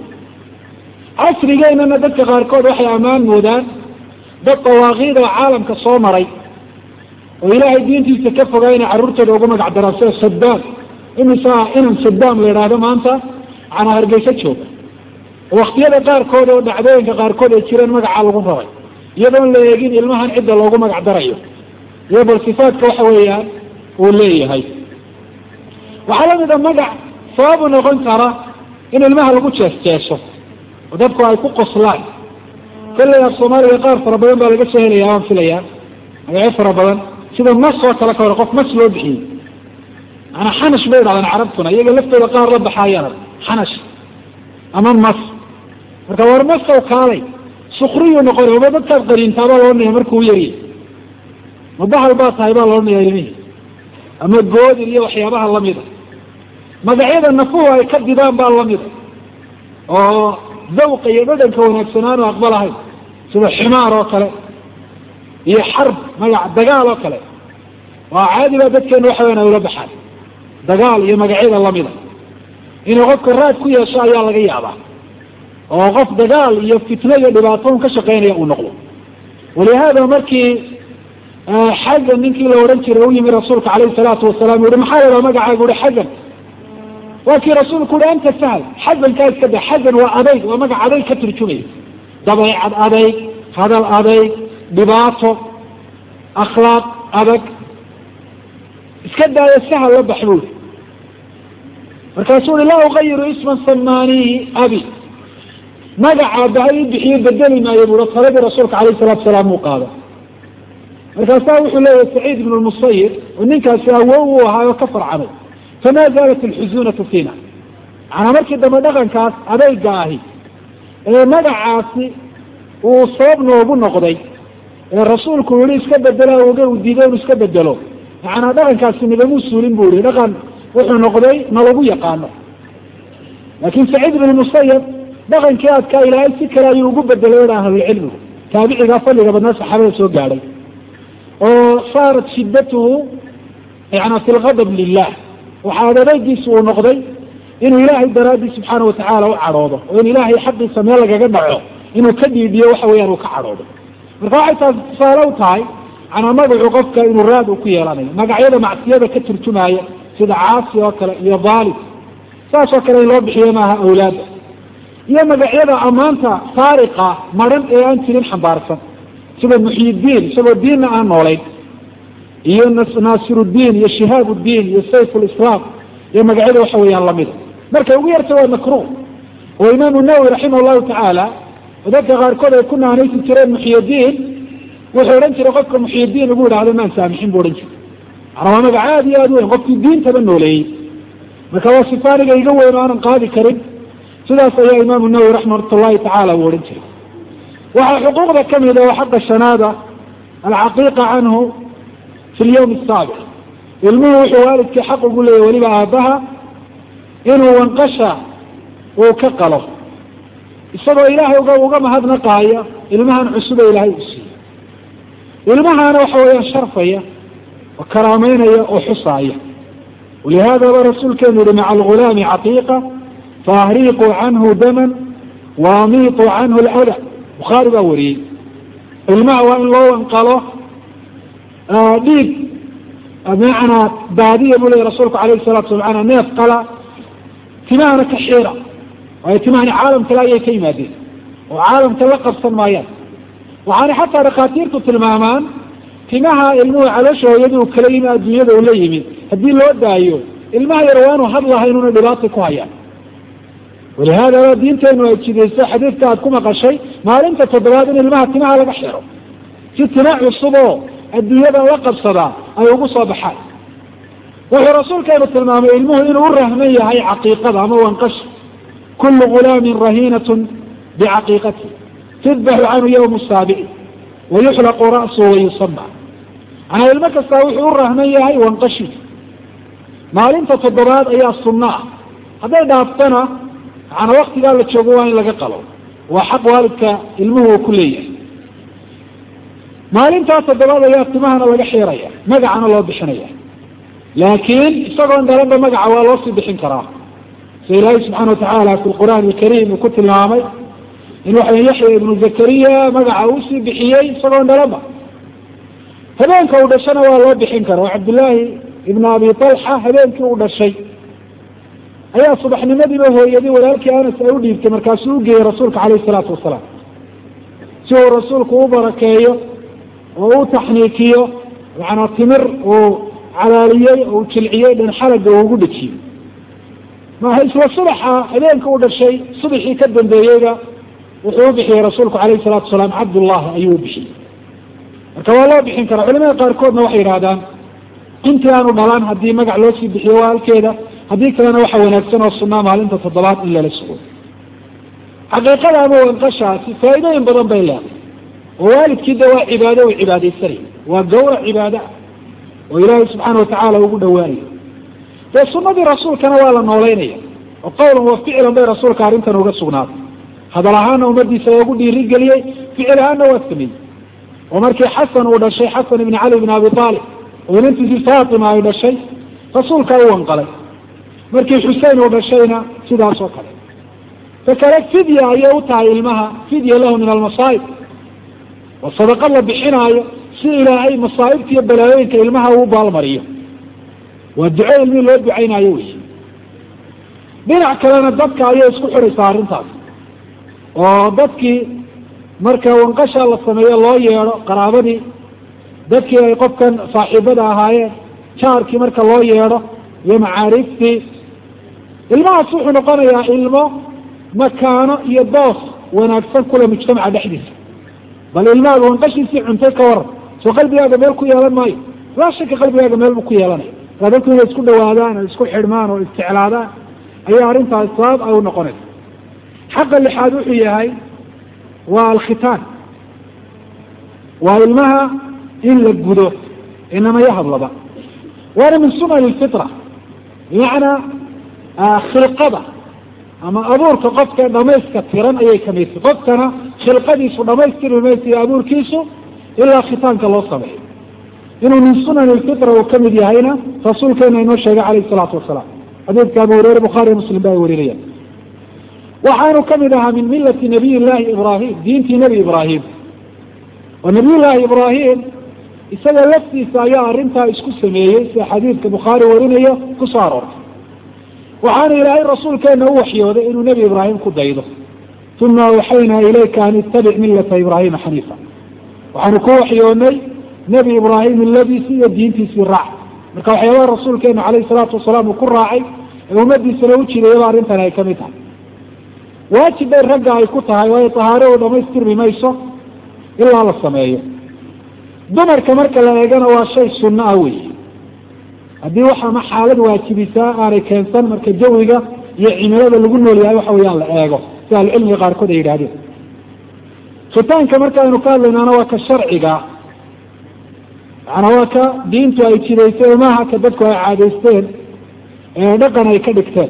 casrigeynana dadka qaarkood waxay ammaan moodaan dad dawaaqiid oo caalamka soo maray oo ilaahay diintiisa ka fogaa inay carruurtooda ugu magac daraan sida sadaam imisa inan sadaam la idhaahdo maanta macnaa hargeysa jooga oo waktiyada qaarkood oo dhacdooyinka qaarkood ay jireen magacaa lagu rabay iyadoon la eegin ilmahan cidda loogu magac darayo iyo bal sifaadka waxa weeyaan uu leeyahay waxaa lamida magac sababu noqon kara in ilmaha lagu jees jeeso oo dadku ay ku qoslaan kolley af soomaaliga qaar fara badan baa laga soo helaya waan filayaa magacyo fara badan sida mas oo kale ka hore qof mas loo bixiyey maanaa xanash bay dhahdaan carabtuna iyaga laftooda qaar la baxaayaan xanash ama mas marka war maskaw kaalay sukriyuu noqonay oma dadkaad qariintaabaa laodhanaya markuu yariy ma bahal baa tahay baa laodhanaya ilmihii ama goodil iyo waxyaabaha lamida magacyada nafuhu ay ka didaan baa lamida oo zawqa iyo dhadhanka wanaagsanaanu aqbalahayn sida ximaar oo kale iyo xarb magac dagaal oo kale waa caadi baa dadkeenu waxa weyan ay ula baxaan dagaal iyo magacyada lamida inuu qofka raad ku yeesho ayaa laga yaabaa oo qof dagaal iyo fitno iyo dhibaato un ka shaqeynaya uu noqdo walihaada markii xagan ninkii la odhan jiray u yimi rasuulka calayhi salaatu wasalaam uhi maxaa lahaa magacaaga uhi xagan waa kii rasuulku uhi anta sahal xagankaa iska da xagan waa adayg waa magac adayg ka turjumaya dabeecad adayg hadal adayg dhibaato akhlaaq adag iska daayo sahal la bax buuri markaasuu uhi laa ugayiru isman samaanihi abi magaca bahay i bixiyo bedeli maayo bui taladii rasuulka alayh salatu salaam uu qaado markaasaa wuxuu leeyahay saciid ibn lmusayib oo ninkaasi awow uu ahaa oo ka farcamay fama zaalat alxusunatu fiina macanaa markii dambe dhaqankaas adayga ahi ee magacaasi uu sabab noogu noqday ee rasuulku yihi iska bedela oge uu diiday inu iska bedelo macanaa dhaqankaasi nigamuu suulin bu yihi dhaqan wuxuu noqday nalagu yaqaano laakin saciid ibn musayib dhaqankii adkaa ilaahay si kale ayuu ugu bedelay a ahlulcilmigu taabicigaa fadliga badnaa saxaabada soo gaadhay oo saarat shiddatuhu yana fi lgadab lilah waxaa adeegiisu uu noqday inuu ilaahay daraadii subxaana watacaala u cadhoodo oo in ilaahay xaqiisa meel lagaga dhaco inuu ka dhiibiyo waxa weeyaan uu ka cadhoodo marka waxay taasi tusaale u tahay canaa magacu qofka inuu raad uu ku yeelanayo magacyada macsiyada ka turjumaya sida caasi oo kale iyo daalim saas oo kale in loo bixiyo maaha awlaadda iyo magacyada ammaanta saariqa maran ee aan jirin xambaarsan sida muxyidiin isagoo diinna aan noolayn iyo naasiruddiin iyo shihaabuddiin iyo sayf lislaam iyo magacyada waxa weeyaan lamida markay ugu yarta waa makruh oo imaamu nawowi raximah llahu tacaala oo dadka qaarkood ay ku naanaysi jireen muxyidiin wuxuu odhan jiray qofka muxyidiin lagu idhaahdo maan saamixin bu odhan jiray maana waa magac aada iyo aada weyn qofkii diintaba nooleeyey marka waa sifaaniga iga weyn oo aanan qaadi karin sidaas ayaa imaamu nawowi raxmat llahi tacaala uu odhan jiray waxaa xuquuqda kamida oo xaqa shanaada alcaqiiqa canhu fi lyawm asaabic ilmuhu wuxuu waalidkii xaq ugu leeyahy weliba aabbaha inuu wanqasha uu ka qalo isagoo ilaahay uga uga mahadnaqaaya ilmahan cusube ilaahay u siiyey ilmahaana waxa weeyaan sharfaya oo karaameynaya oo xusaaya walihaadaba rasuulkeenu yihi maca algulaami caqiiqa faahriiquu canhu daman waamiituu canhu lada bukhaari baa wariyey ilmaha waa in loo wanqalo dhiig bimacnaa baadiya buu leya rasuulku alayhi salatu sala maanaa neef qala timahana ka xiira waayo timahani caalam kale ayay ka yimaadeen oo caalamka la qabsan maayaan waxaana xataa dhakhaatiirtu tilmaamaan timaha ilmuhu caloosha hooyadii u kala yimi adduunyada uu la yimid haddii loo daayo ilmaha yar waa inu hadlaha inuuna dhibaata ku hayaan walihaadaba diinteenu ay jidayso xadiidka aad ku maqashay maalinta toddobaad in ilmaha timaha laga xiro si tima cusub oo adduunyadan la qabsadaa ay ugu soo baxaan wuxuu rasuulkeenu tilmaamay ilmuhu inuu u rahman yahay caqiiqada ama wanqasha kullu gulaamin rahiinatun bicaqiiqati tudbaxu canhu yawma saabici wayuxlaqu ra'suhu wayusama manaa ilmo kastaa wuxuu u rahman yahay wanqashiisa maalinta toddobaad ayaa sunno ah hadday dhaaftana macanaa waktigaa la joogo waa in laga qalo waa xaq waalidka ilmuhu uu ku leeyahay maalintaa toddobaad ayaa timahana laga xiiraya magacana loo bixinaya laakiin isagoon dhalanba magaca waa loo sii bixin karaa sida ilaahay subxaana watacaala fi lqur'aan alkariim uu ku tilmaamay in waxa yaxya ibnu zakariya magaca uu sii bixiyey isagoon dhalanba habeenka uu dhashana waa loo bixin kara oo cabdillaahi ibnu abi talxa habeenkii uu dhashay ayaa subaxnimadiiba hooyadii walaalkii anas ay u dhiibtay markaasuu ugeeyey rasuulka caleyhi salaatu wasalaam si uu rasuulku u barakeeyo oo u taxniikiyo macanaa timir uu calaaliyey oo u jilciyey dhan xalaga uu ugu dhejiyey maaha isla subaxa habeenka u dhashay subaxii ka dambeeyeyba wuxuu u bixiyey rasuulku caleyhi salaatu wasalaam cabdullahi ayuu u bixiyey marka waa loo bixin karaa culimada qaarkoodna waxay yidhahdaan intii aanu dhalaan haddii magac loo sii bixiyo waa halkeeda haddii kalena waxa wanaagsan oo sunaa maalinta toddobaad in lala sugo xaqiiqada ama wanqashaasi faa'iidooyin badan bay leedahay oo waalidkii de waa cibaado uu cibaadaysanaya waa gawrac cibaada oo ilaahay subxaana watacaala ugu dhawaanayo dee sunadii rasuulkana waa la noolaynaya oo qawlan wa ficlan bay rasuulka arrintan uga sugnaatay hadal ahaana ummadiisa ugu dhiirigeliyey ficil ahaana waa sameeyey oo markii xasan uu dhashay xasan ibni cali bn abi aalib oo inantiisii faatima ay dhashay rasuulkaa u wanqalay markii xusein uu dhashayna sidaas oo kale ta kale fidya ayay u tahay ilmaha fidya lahu min almasaa'ib oo sadaqad la bixinaayo si ilaahay masaa'ibta iyo balaayooyinka ilmaha uu baalmariyo waa duco ilmihii loo ducaynaayo wey dhinac kalena dadka ayay isku xidhaysaa arrintaas oo dadkii marka wanqasha la sameeyo loo yeedho qaraabadii dadkii ay qofkan saaxiibada ahaayeen jaarkii marka loo yeedho iyo macaariftii ilmahaas wuxuu noqonayaa ilmo makaano iyo boos wanaagsan kule mujtamaca dhexdiisa bal ilmahaaga wanqashiisii cuntay ka waran soo qalbigaaga meel ku yeelan maayo laa shaka qalbigaaga meel buu ku yeelanaya aa dadku inay isku dhawaadaan oo isku xidhmaan oo isjeclaadaan ayaa arrintaas sabab ay u noqonaysa xaqa lixaad wuxuu yahay waa alkhitaan waa ilmaha in la gudo inamaya hadlaba waana min sunan lfitra bimacnaa khilqada ama abuurka qofka dhamayska tiran ayay kamidtay qofkana khilqadiisu dhamaystirmi maysa iyo abuurkiisu ilaa khitaanka loo sameeyo inuu min sunan lfitra uu kamid yahayna rasuulkeena inoo sheegay calayh salaatu wasalaam xadiidka abu hureyre bukhaariy muslim ba ay warinayaan waxaanu kamid ahaa min milati nabiy llahi ibrahim diintii nebi ibraahim oo nabiy llaahi ibraahim isaga laftiisa ayaa arrintaa isku sameeyey sida xadiidka bukhaari warinayo ku soo aroortay waxaana ilaahay rasuulkeena u waxyooday inuu nebi ibraahim ku daydo uma awxaynaa ilayka an ittabic milata ibraahima xaniifa waxaanu ku waxyoonay nebi ibraahim miladiisii iyo diintiisii raac marka waxyaabaha rasuulkeena calayhi salaatu wasalaam uu ku raacay ee ummadiisana u jideeyaba arrintan ay kamid tahay waajib bay ragga ay ku tahay waayo tahaaradu dhamaystirmi mayso ilaa la sameeyo dumarka marka la eegana waa shay sunno ah wey haddii waxama xaalad waajibisaa aanay keensan marka jawiga iyo cimilada lagu nool yahay waxa weyaan la eego si ahlucilmiga qaarkood ay yidhahdeen khitaanka markaaynu ka hadlaynaana waa ka sharciga maana waa ka diintu ay jidaysay maaha ka dadku ay caadaysteen ee dhaqan ay ka dhigteen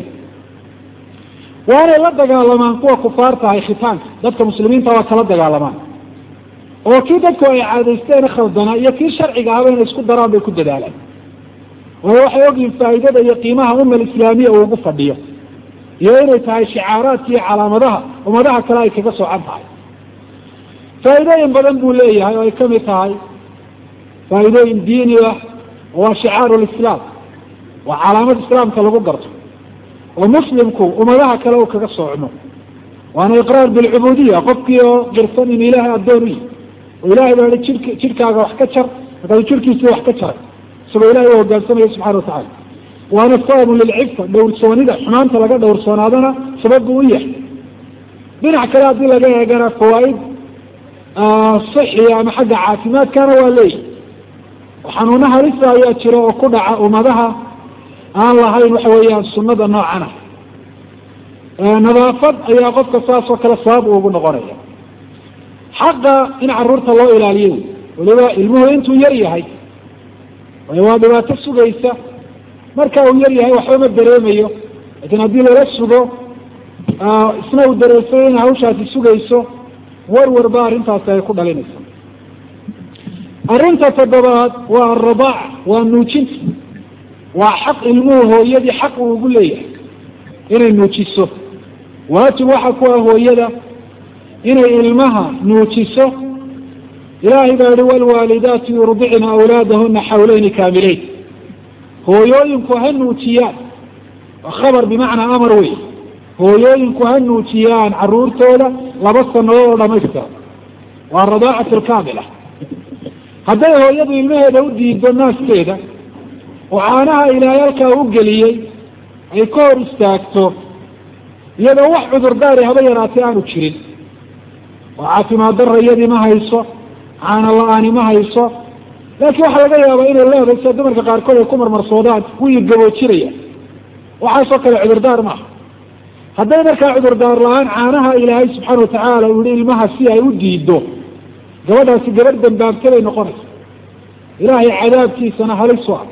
waanay la dagaalamaan kuwa kufaarta ahay khitaanka dadka muslimiinta waa kala dagaalamaan oo kii dadku ay caadaysteen khaldanaa iyo kii sharciga ahaba inay isku daraan bay ku dadaalaan waayo waxay ogyihin faa'iidada iyo qiimaha umma alislaamiya uu ugu fadhiyo iyo inay tahay shicaaraadka iyo calaamadaha ummadaha kale ay kaga soocan tahay faa'iidooyin badan buu leeyahay oo ay kamid tahay faa'iidooyin diini ah waa shicaaru lislaam waa calaamad islaamka lagu garto oo muslimku ummadaha kale uu kaga soocmo waana iqraar bilcubuudiya qofkii oo qirsan in ilaahay addoon u yihi oo ilahay baa i jidk jidhkaaga wax ka jar markaasuu jidhkiisii wax ka jaray isagoo ilahay u hogaansamaya subxana watacala waana sababun lilcifa dhowrsoonida xumaanta laga dhowrsoonaadana sabab buu u yahay dhinac kale haddii laga eegana fawaaid sixiya ama xagga caafimaadkana waa leeyihi xanuuna halisa ayaa jira oo ku dhaca ummadaha aan lahayn waxa weeyaan sunada noocan ah nadaafad ayaa qofka saas oo kale sabab ugu noqonaya xaqa in caruurta loo ilaaliyo weliba ilmuhu intuu yar yahay waa dhibaato sugaysa marka uu yar yahay waxba ma dareemayo laakiin haddii lala sugo isna uu dareensay in hawshaasi sugayso warwar ba arrintaasi ay ku dhalinaysa arrinta toddobaad waa aradaac waa nuujinta waa xaq ilmuhu hooyadii xaq uu ugu leeyahay inay nuujiso waajib waxa ku ah hooyada inay ilmaha nuujiso ilaahay baa yihi walwaalidaatu yurdicna awlaadahuna xawleyni kaamileyn hooyooyinku ha nuujiyaan waa khabar bimacnaa amar wey hooyooyinku ha nuujiyaan caruurtooda laba sanadood oo dhamaystira waa radaacatu lkaamila hadday hooyadu ilmaheeda u diido naaskeeda oo caanaha ilaahay halkaa u geliyey ay ka hor istaagto iyadoo wax cudurdaari haba yaraatay aanu jirin oo caafimaad darra iyadii ma hayso caana la-aani ma hayso laakiin waxaa laga yaabaa inay leedahay sida dumarka qaarkood ay ku marmarsoodaan wii gaboojinaya waxaasoo kale cudurdaar maaha hadday markaa cudurdaar la-aan caanaha ilaahay subxaana watacaala uu yihi ilmaha si ay u diido gabadhaasi gabadh dambaabta bay noqonaysa ilaahay cadaabkiisana halisu ah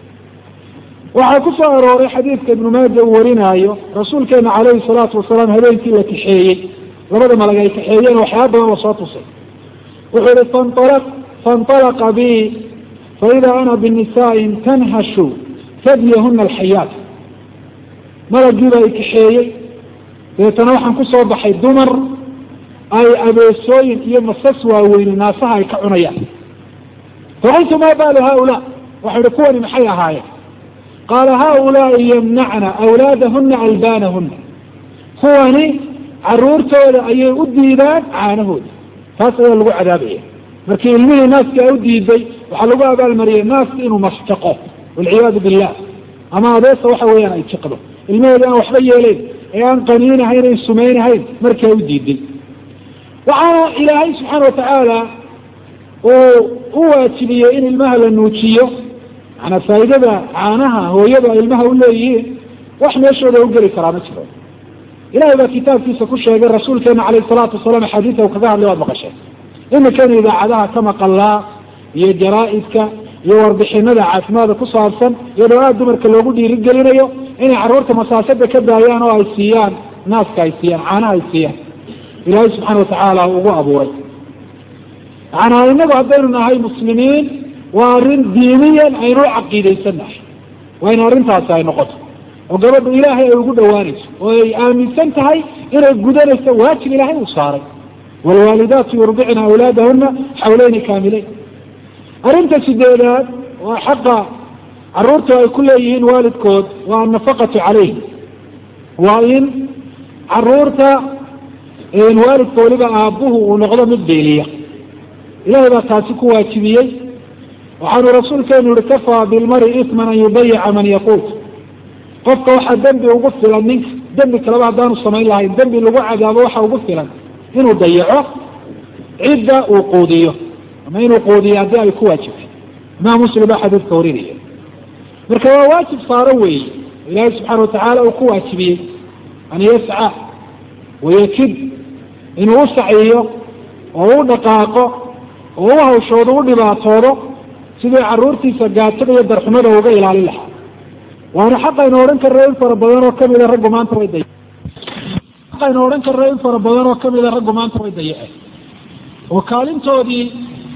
waxaa ku soo arooray xadiidka ibnu maaja uu warinaayo rasuulkeena calayhi salaatu wasalaam habeenkii la kaxeeyey labada malag ay kaxeeyeen waxyaaba badan lasoo tusay wuxuu yihi fanala faاnطalaqa bi faida ana binisaaءin tanhashu tadyahuna alxayaat malagiiba ay kaxeeyey dabeetana waxaan ku soo baxay dumar ay abeesooyin iyo masas waaweyne naasaha ay ka cunayaan faqultu ma baalu haulaa waxau ihi kuwani maxay ahaayeen qaala haulaai yamnacna awlaadahuna albaanahuna kuwani caruurtooda ayay u diidaan caanahooda taas ayaa lagu cadaabaya markii ilmihii naaska u diiday waxaa lagu abaalmariyay naaska inuu mastaqo walciyaadu billah ama adeesa waxa weeyaan ay jiqdo ilmaheeda aan waxba yeeleyn ee aan qaniinahayn an sumaynahayn markaa u diiday waxaana ilaahay subxaana watacaala uu u waajibiyey in ilmaha la nuujiyo maanaa faa'iidada caanaha hooyadu ay ilmaha u leeyihiin wax meeshooda u geli karaa ma jiro ilahay baa kitaabkiisa ku sheegay rasuulkeena calayh salaatu wasalaam axaadiisa u kaga hadlay waad maqasheen iminkana idaacadaha ka maqalaa iyo jaraa-idka iyo warbixinada caafimaadka ku saabsan iyadoo aada dumarka loogu dhiirigelinayo inay carruurta masaasada ka daayaan oo ay siiyaan naaska ay siiyaan caanaha ay siiyaan ilaahay subxaana watacaala ugu abuuray macanaa inagu haddaynu nahay muslimiin waa arrin diiniyan aynu u caqiidaysannahay waa in arrintaasi ay noqoto oo gabadhu ilaahay ay ugu dhawaanayso oo ay aaminsan tahay inay gudanayso waajib ilaahay uu saaray waalwaalidaatu yurdicna awlaadahuna xawleyni kaamileyn arrinta sideedaad waa xaqa caruurta ay ku leeyihiin waalidkood waa annafaqatu calayhim waa in caruurta waalidka waliba aabbuhu uu noqdo mid beeliya ilahay baa taasi ku waajibiyey waxaanu rasuulkeenu yihi kafaa bilmari isman an yudayica man yaquut qofka waxaa dembi ugu filan ninka dembi kaleba haddaanu samayn lahayn dembi lagu cadaabo waxa ugu filan inuu dayaco cidda uu quudiyo ama inuu quudiyo haddii ay ku waajibtay imaam muslim baa xadiidka warinaya marka waa waajib saaro weeye ilaahay subxaana watacaala uu ku waajibiyey an yasca wayakid inuu u saciyo oo u dhaqaaqo oo u hawshoodo u dhibaatoodo sidii caruurtiisa gaatada iyo darxumada uga ilaalin lahaa waana xaqaynu odhan karna in fara badan oo kamida raggu maanta way day xaqaynu odhan karna in fara badan oo kamida raggu maanta way dayaceen oo kaalintoodii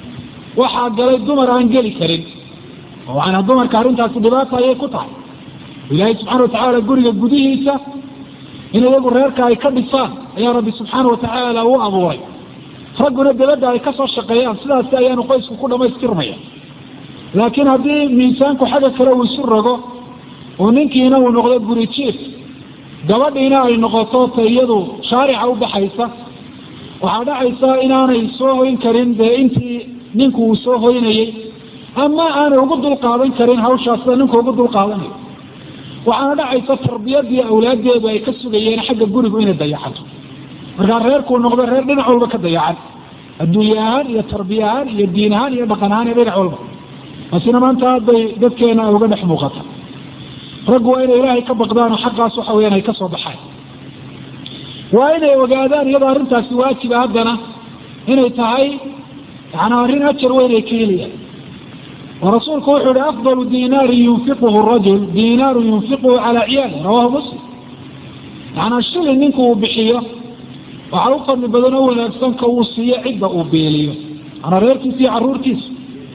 waxaa galay dumar aan geli karin oo waana dumarka arrintaasi dhibaata ayay ku tahay ilaahay subxaana watacaala guriga gudihiisa in iyagu reerka ay ka dhisaan ayaa rabbi subxaana watacaala u abuuray ragguna dabadda ay kasoo shaqeeyaan sidaasi ayaanu qoysku ku dhamaystirmaya laakiin haddii miisaanku xagga kale uu isu rogo oo ninkiina uu noqdo guri jiif gabadhiina ay noqoto ta iyadu shaarica u baxaysa waxaa dhacaysa inaanay soo hoyn karin dee intii ninku uu soo hoynayey ama aanay ugu dulqaadan karin hawshaas sida ninku ugu dulqaadanayo waxaana dhacaysa tarbiyadii awlaadeedu ay ka sugayeen xagga gurigu inay dayacanto markaa reerkuu noqdo reer dhinac walba ka dayacan adduunye ahaan iyo tarbiye ahaan iyo diin ahaan iyo dhaqan ahaan iyo dhinac walba taasina maanta aad bay dadkeena ay uga dhex muuqata raggu waa inay ilaahay ka baqdaan oo xaqaas waxa weyaan ay ka soo baxaan waa inay ogaadaan iyadoo arrintaasi waajiba haddana inay tahay yani arrin ajar weyn ay ka helayaan oo rasuulku wuxuu yihi afdalu dinaarin yunfiquhu rajul dinaaru yunfiquhu calaa ciyaali rawahu muslim yaana shilin ninku uu bixiyo waxaa u fadli badan oo wanaagsan ka uu siiyo cidda uu beeliyo ana reerkiisa iyo caruurtiisa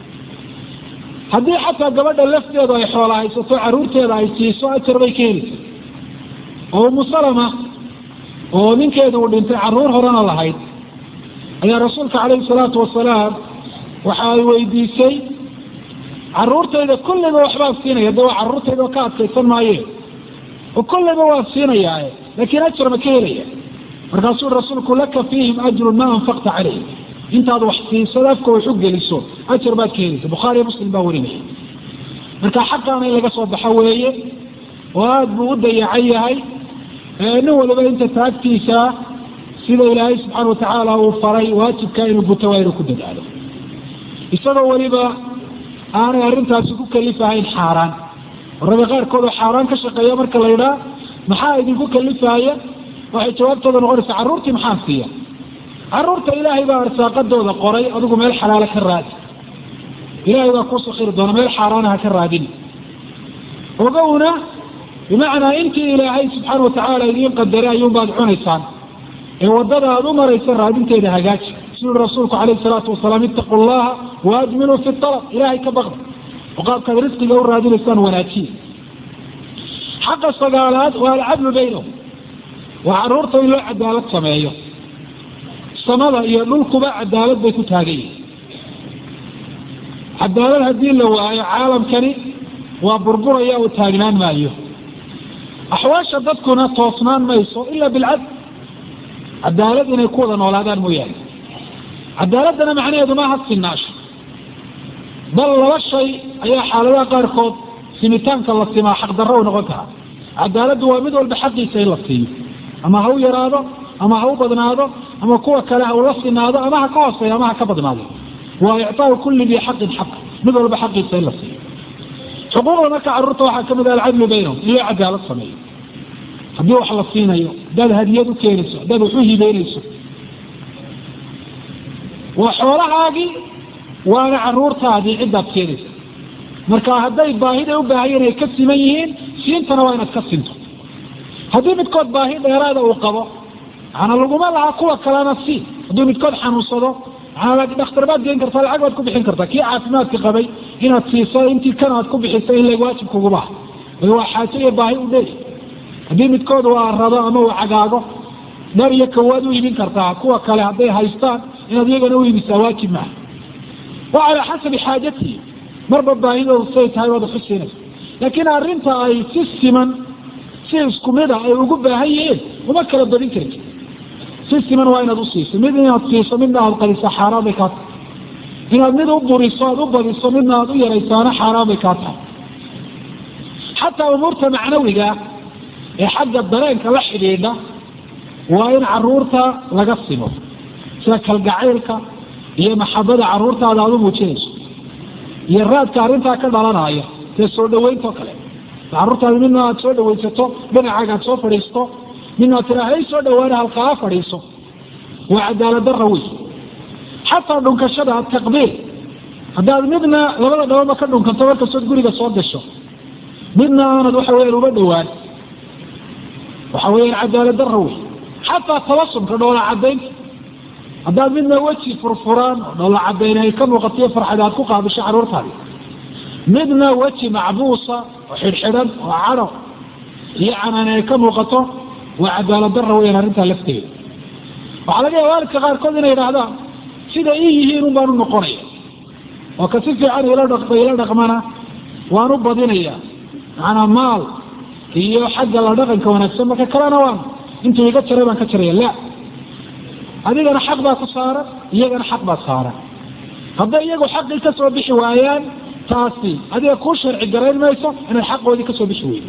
haddii xataa gabadha lafteedu ay xoola haysato caruurteeda ay siiso ajar bay ka helaysa oo umu salama oo ninkeedu uu dhintay caruur horena lahayd ayaa rasuulka calayhi salaatu wasalaam waxa ay weydiisay caruurtayda kulliba waxbaan siinaya de waa caruurtayda ka adkaysan maaye oo kulliba waan siinayaa laakiin ajar ma ka helaya markaasuu rasuulku laka fiihim ajrun ma anfaqta calayhim intaad wax siisada afka wax u geliso ajar baad ka helaysa bukhaariyo muslim baa warinaya marka xaqaana in laga soo baxo weeye oo aada buu u dayacan yahay nin waliba inta taagtiisa sida ilaahay subxaana watacaala uu faray waajibka inuu guto waa inuu ku dadaalo isagoo weliba aanay arrintaasi ku kalifahayn xaaraan ragga qaarkood oo xaaraan ka shaqeeya marka la yidhaa maxaa idinku kalifahaya waxay jawaabtooda noqonaysaa carruurtii maxaan siiya carruurta ilaahay baa arsaaqadooda qoray adigu meel xalaalo ka raadi ilaahay baa kuu sakiri doona meel xaaraanaha ka raadin ogowna bimacnaa intii ilaahay subxaana watacaala idiin qadaray ayuunbaad cunaysaan ee waddada aada u maraysa raadinteeda hagaaji siduu rasuulku calayhi salaatu wasalaam ittaqu llaha waajmiluu fi talab ilaahay ka baqda oo qaabkaad risqiga u raadinaysaan wanaajiya xaqa sagaalaad waa alcadlu baynahum waa carruurta in loo cadaalad sameeyo samada iyo dhulkuba cadaalad bay ku taagan yihin cadaalad haddii la waayo caalamkani waa burburaya oo taagnaan maayo axwaasha dadkuna toosnaan mayso ila bilcadl cadaalad inay ku wada noolaadaan mooyaane cadaaladdana macnaheedu maaha sinaasho bal laba shay ayaa xaaladaha qaarkood simitaanka la simaa xaqdarro u noqon karaa cadaaladdu waa mid walba xaqiisa in la siiyo ama ha u yaraado ama ha u badnaado ama kuwa kale ha ula sinaado ama ha ka hooseeyo ama ha ka badnaado waa ictaau kulli dii xaqin xaq mid walba xaqiisa in la siiyo xuquuqda marka carruurta waxaa kamid ah alcadlu baynahum in loo cadaalad sameeyo haddii wax la siinayo haddaad hadiyad u keenayso haddaad wax u hibeynayso waa xoolahaagii waana caruurtaadii ciddaad keenaysa marka hadday baahida u baahayeen ay ka siman yihiin siintana waa inaad ka sinto haddii midkood baahi dheeraada uu qabo maana laguma laha kuwa kalena si hadduu midkood xanuunsado dhakhtar baad geen kartaa lacag baad ku bixin kartaa kii caafimaadka qabay inaad siiso intii kan aad ku bixiso in lag waajib kuguma waa xaajo iyo baahi u dheeri haddii midkood uu arado ama uu cagaago dhar iyo kawaad u iibin kartaa kuwa kale hadday haystaan inaad iyagana u iibisaa waajib maaha wa calaa xasabi xaajatihi marba baahidoodu say tahay waad uxusiinaysa laakiin arrinta ay si siman si isku mid a ay ugu baahan yihiin uma kala badin karti si siman waa inaad usiiso mid inaad siiso midna aad qadiso xaaraan bay kaa tahay inaad mid u buriso aad u badiso midna aad u yaraysaana xaaraan bay kaa tahay xataa umuurta macnawiga ee xagga dareenka la xidhiidha waa in caruurta laga simo sida kalgacaylka iyo maxabada caruurtaada aad u muujinayso iyo raadka arrintaa ka dhalanaya dee soo dhaweynto kale caruurtaada midna aad soo dhawaysato dhinacaaga aad soo fadhiisto midna aad tiraa hay soo dhawaana halkaa fadhiiso waa cadaalad darra wey xataa dhunkashada taqbiil haddaad midna labada dhabanba ka dhunkanto markastood guriga soo gasho midna aanad waxa weyaan uba dhawaan waxa weyaan cadaalad darra wey xataa tabasumka dhoola cadaynta haddaad midna weji furfuraan oo dhoola cadayn ay ka muuqatiyo farxad aad ku qaabisho caruurtaadi midna weji macbuusa oo xidhxidhan oo cadho iyo canaan ay ka muuqato waa cadaalad darra weyaan arrintaa lafteeda waxaa laga yaaba waalidka qaarkood inay idhaahdaan sida ii yihiin un baan u noqonaya oo ka si fiican ila dhaqma ila dhaqmana waan u badinaya macanaa maal iyo xagga la dhaqanka wanaagsan marka kalena waan intuu iga jaray baan ka jaraya la adigana xaq baa ku saaran iyagana xaq baa saaran hadday iyagu xaqii ka soo bixi waayaan taasi adiga kuu sharci garayn mayso inaad xaqoodii kasoo bixi weydo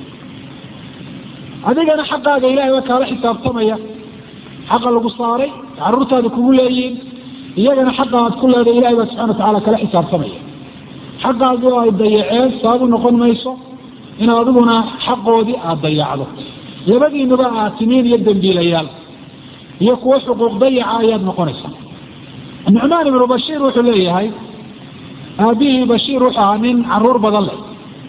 adigana xaqaaga ilahay baa kaala xisaabtamaya xaqa lagu saaray caruurtaada kugu leeyihiin iyagana xaqa aad ku leedahay ilahay baa subxana watacala kala xisaabtamaya xaqaagi oo ay dayaceen sababu noqon mayso in adiguna xaqoodii aada dayacdo labadiinuba aatimiin iyo dambiilayaal iyo kuwo xuquuq dayaca ayaad noqonaysaa nucmaan ibnu bashiir wuxuu leeyahay aabihii bashiir wuxuu ahaa nin caruur badan leh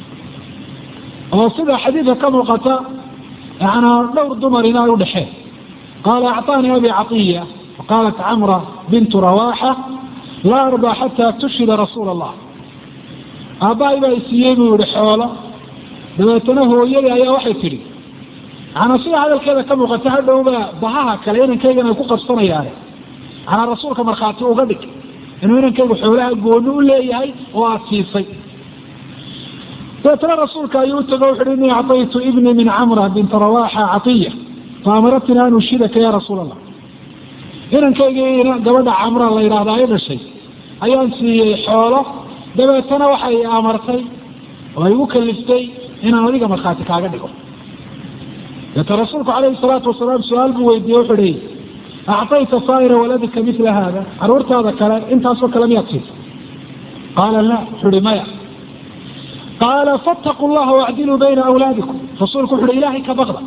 oo sida xadiidka ka muuqata yanaa dhowr dumarina ay udhexeen qaala acطaanii abi caiya qaalat camra bintu rawaxa laa ardaa xataa tushhida rasuula allah aabbahay baa isiiyey buu yihi xoolo dabeetana hooyadii ayaa waxay tidhi manaa sida hadalkeeda ka muuqata hadhowba bahaha kale inankaygan ay ku qabsanayaane manaa rasuulka markhaati uga dhig inuu inankaygu xoolaha gooni u leeyahay oo aada siisay dabeetana rasuulka ayuu utago wuxu uhi inii acطaytu ibnii min camra binta rawaxa caiya faamaratnii an ushidaka ya rasuul allah inankaygi gabadha camra la yidhaahda ay dhashay ayaan siiyey xoolo dabeetana waxay amartay oo ay igu kaliftay inaan adiga markhaati kaaga dhigo deeta rasuulku calayhi salaatu wasalaam su-aal buu weydiiyey wuxu hi acطayta saa'ira waladika mila hada caruurtaada kale intaasoo kale miyaad siisa qaala la wuxu uhi maya qaala fattaquu llaha wacdiluu bayna awlaadikum rasuulku wuxu uhi ilaahay ka baqda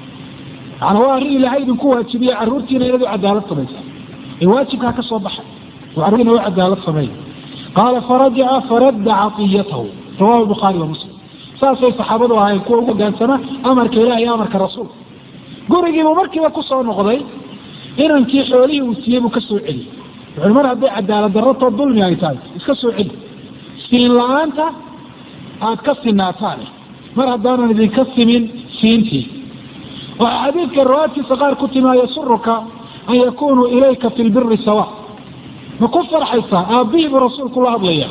maana waa arrin ilaahay idinku waajibiye caruurtiina inaad u cadaalad samaysa ee waajibkaa ka soo baxay oo carruurtiina u cadaalad sameeya qaala farajaca faradda caiyatahu rawahu bukhaari wa muslim saasay saxaabadu ahayn kuwa ugu hogaansama amarka ilaah iyo amarka rasuulka gurigiibuu markiiba kusoo noqday inankii xoolihii uu siiyey buu ka soo celiyey wuxuu mar hadday cadaalad darratoo dulmi ay tahay iska soo celi siin la-aanta aad ka sinaataane mar haddaanan idinka simin siintii waxaa xadiidka riwaayadkiisa qaar ku timi yasuruka an yakunuu ilayka fi lbiri sawa ma ku farxaysaa aabbihii buu rasuulku la hadlaya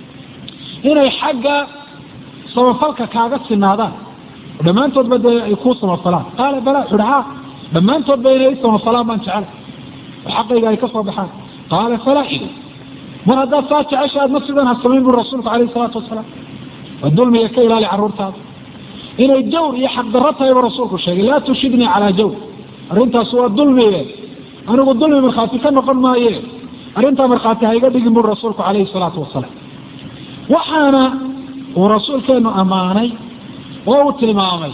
inay xagga samafalka kaaga sinaadaan dhammaantoodba dee ay kuu samafalaan qaala bala wuxu uhi ha dhammaantoodba inay i samafalaan baan jecel oo xaqayga ay ka soo baxaan qaala falaa ido mar haddaad saa jecesha aadma sidan ha samayn buri rasuulku alayh isalaatu wasalaam waa dulmiga ka ilaali carruurtaada inay jawr iyo xaqdarro tahay buu rasuulku sheegay laa tushidnii calaa jawr arrintaas waa dulmige anigu dulmi markhaati ka noqon maaye arrintaa markhaati hayga dhigin buri rasuulku calayhi salaatu wasalaam waxaana uu rasuulkeenu ammaanay oo uu tilmaamay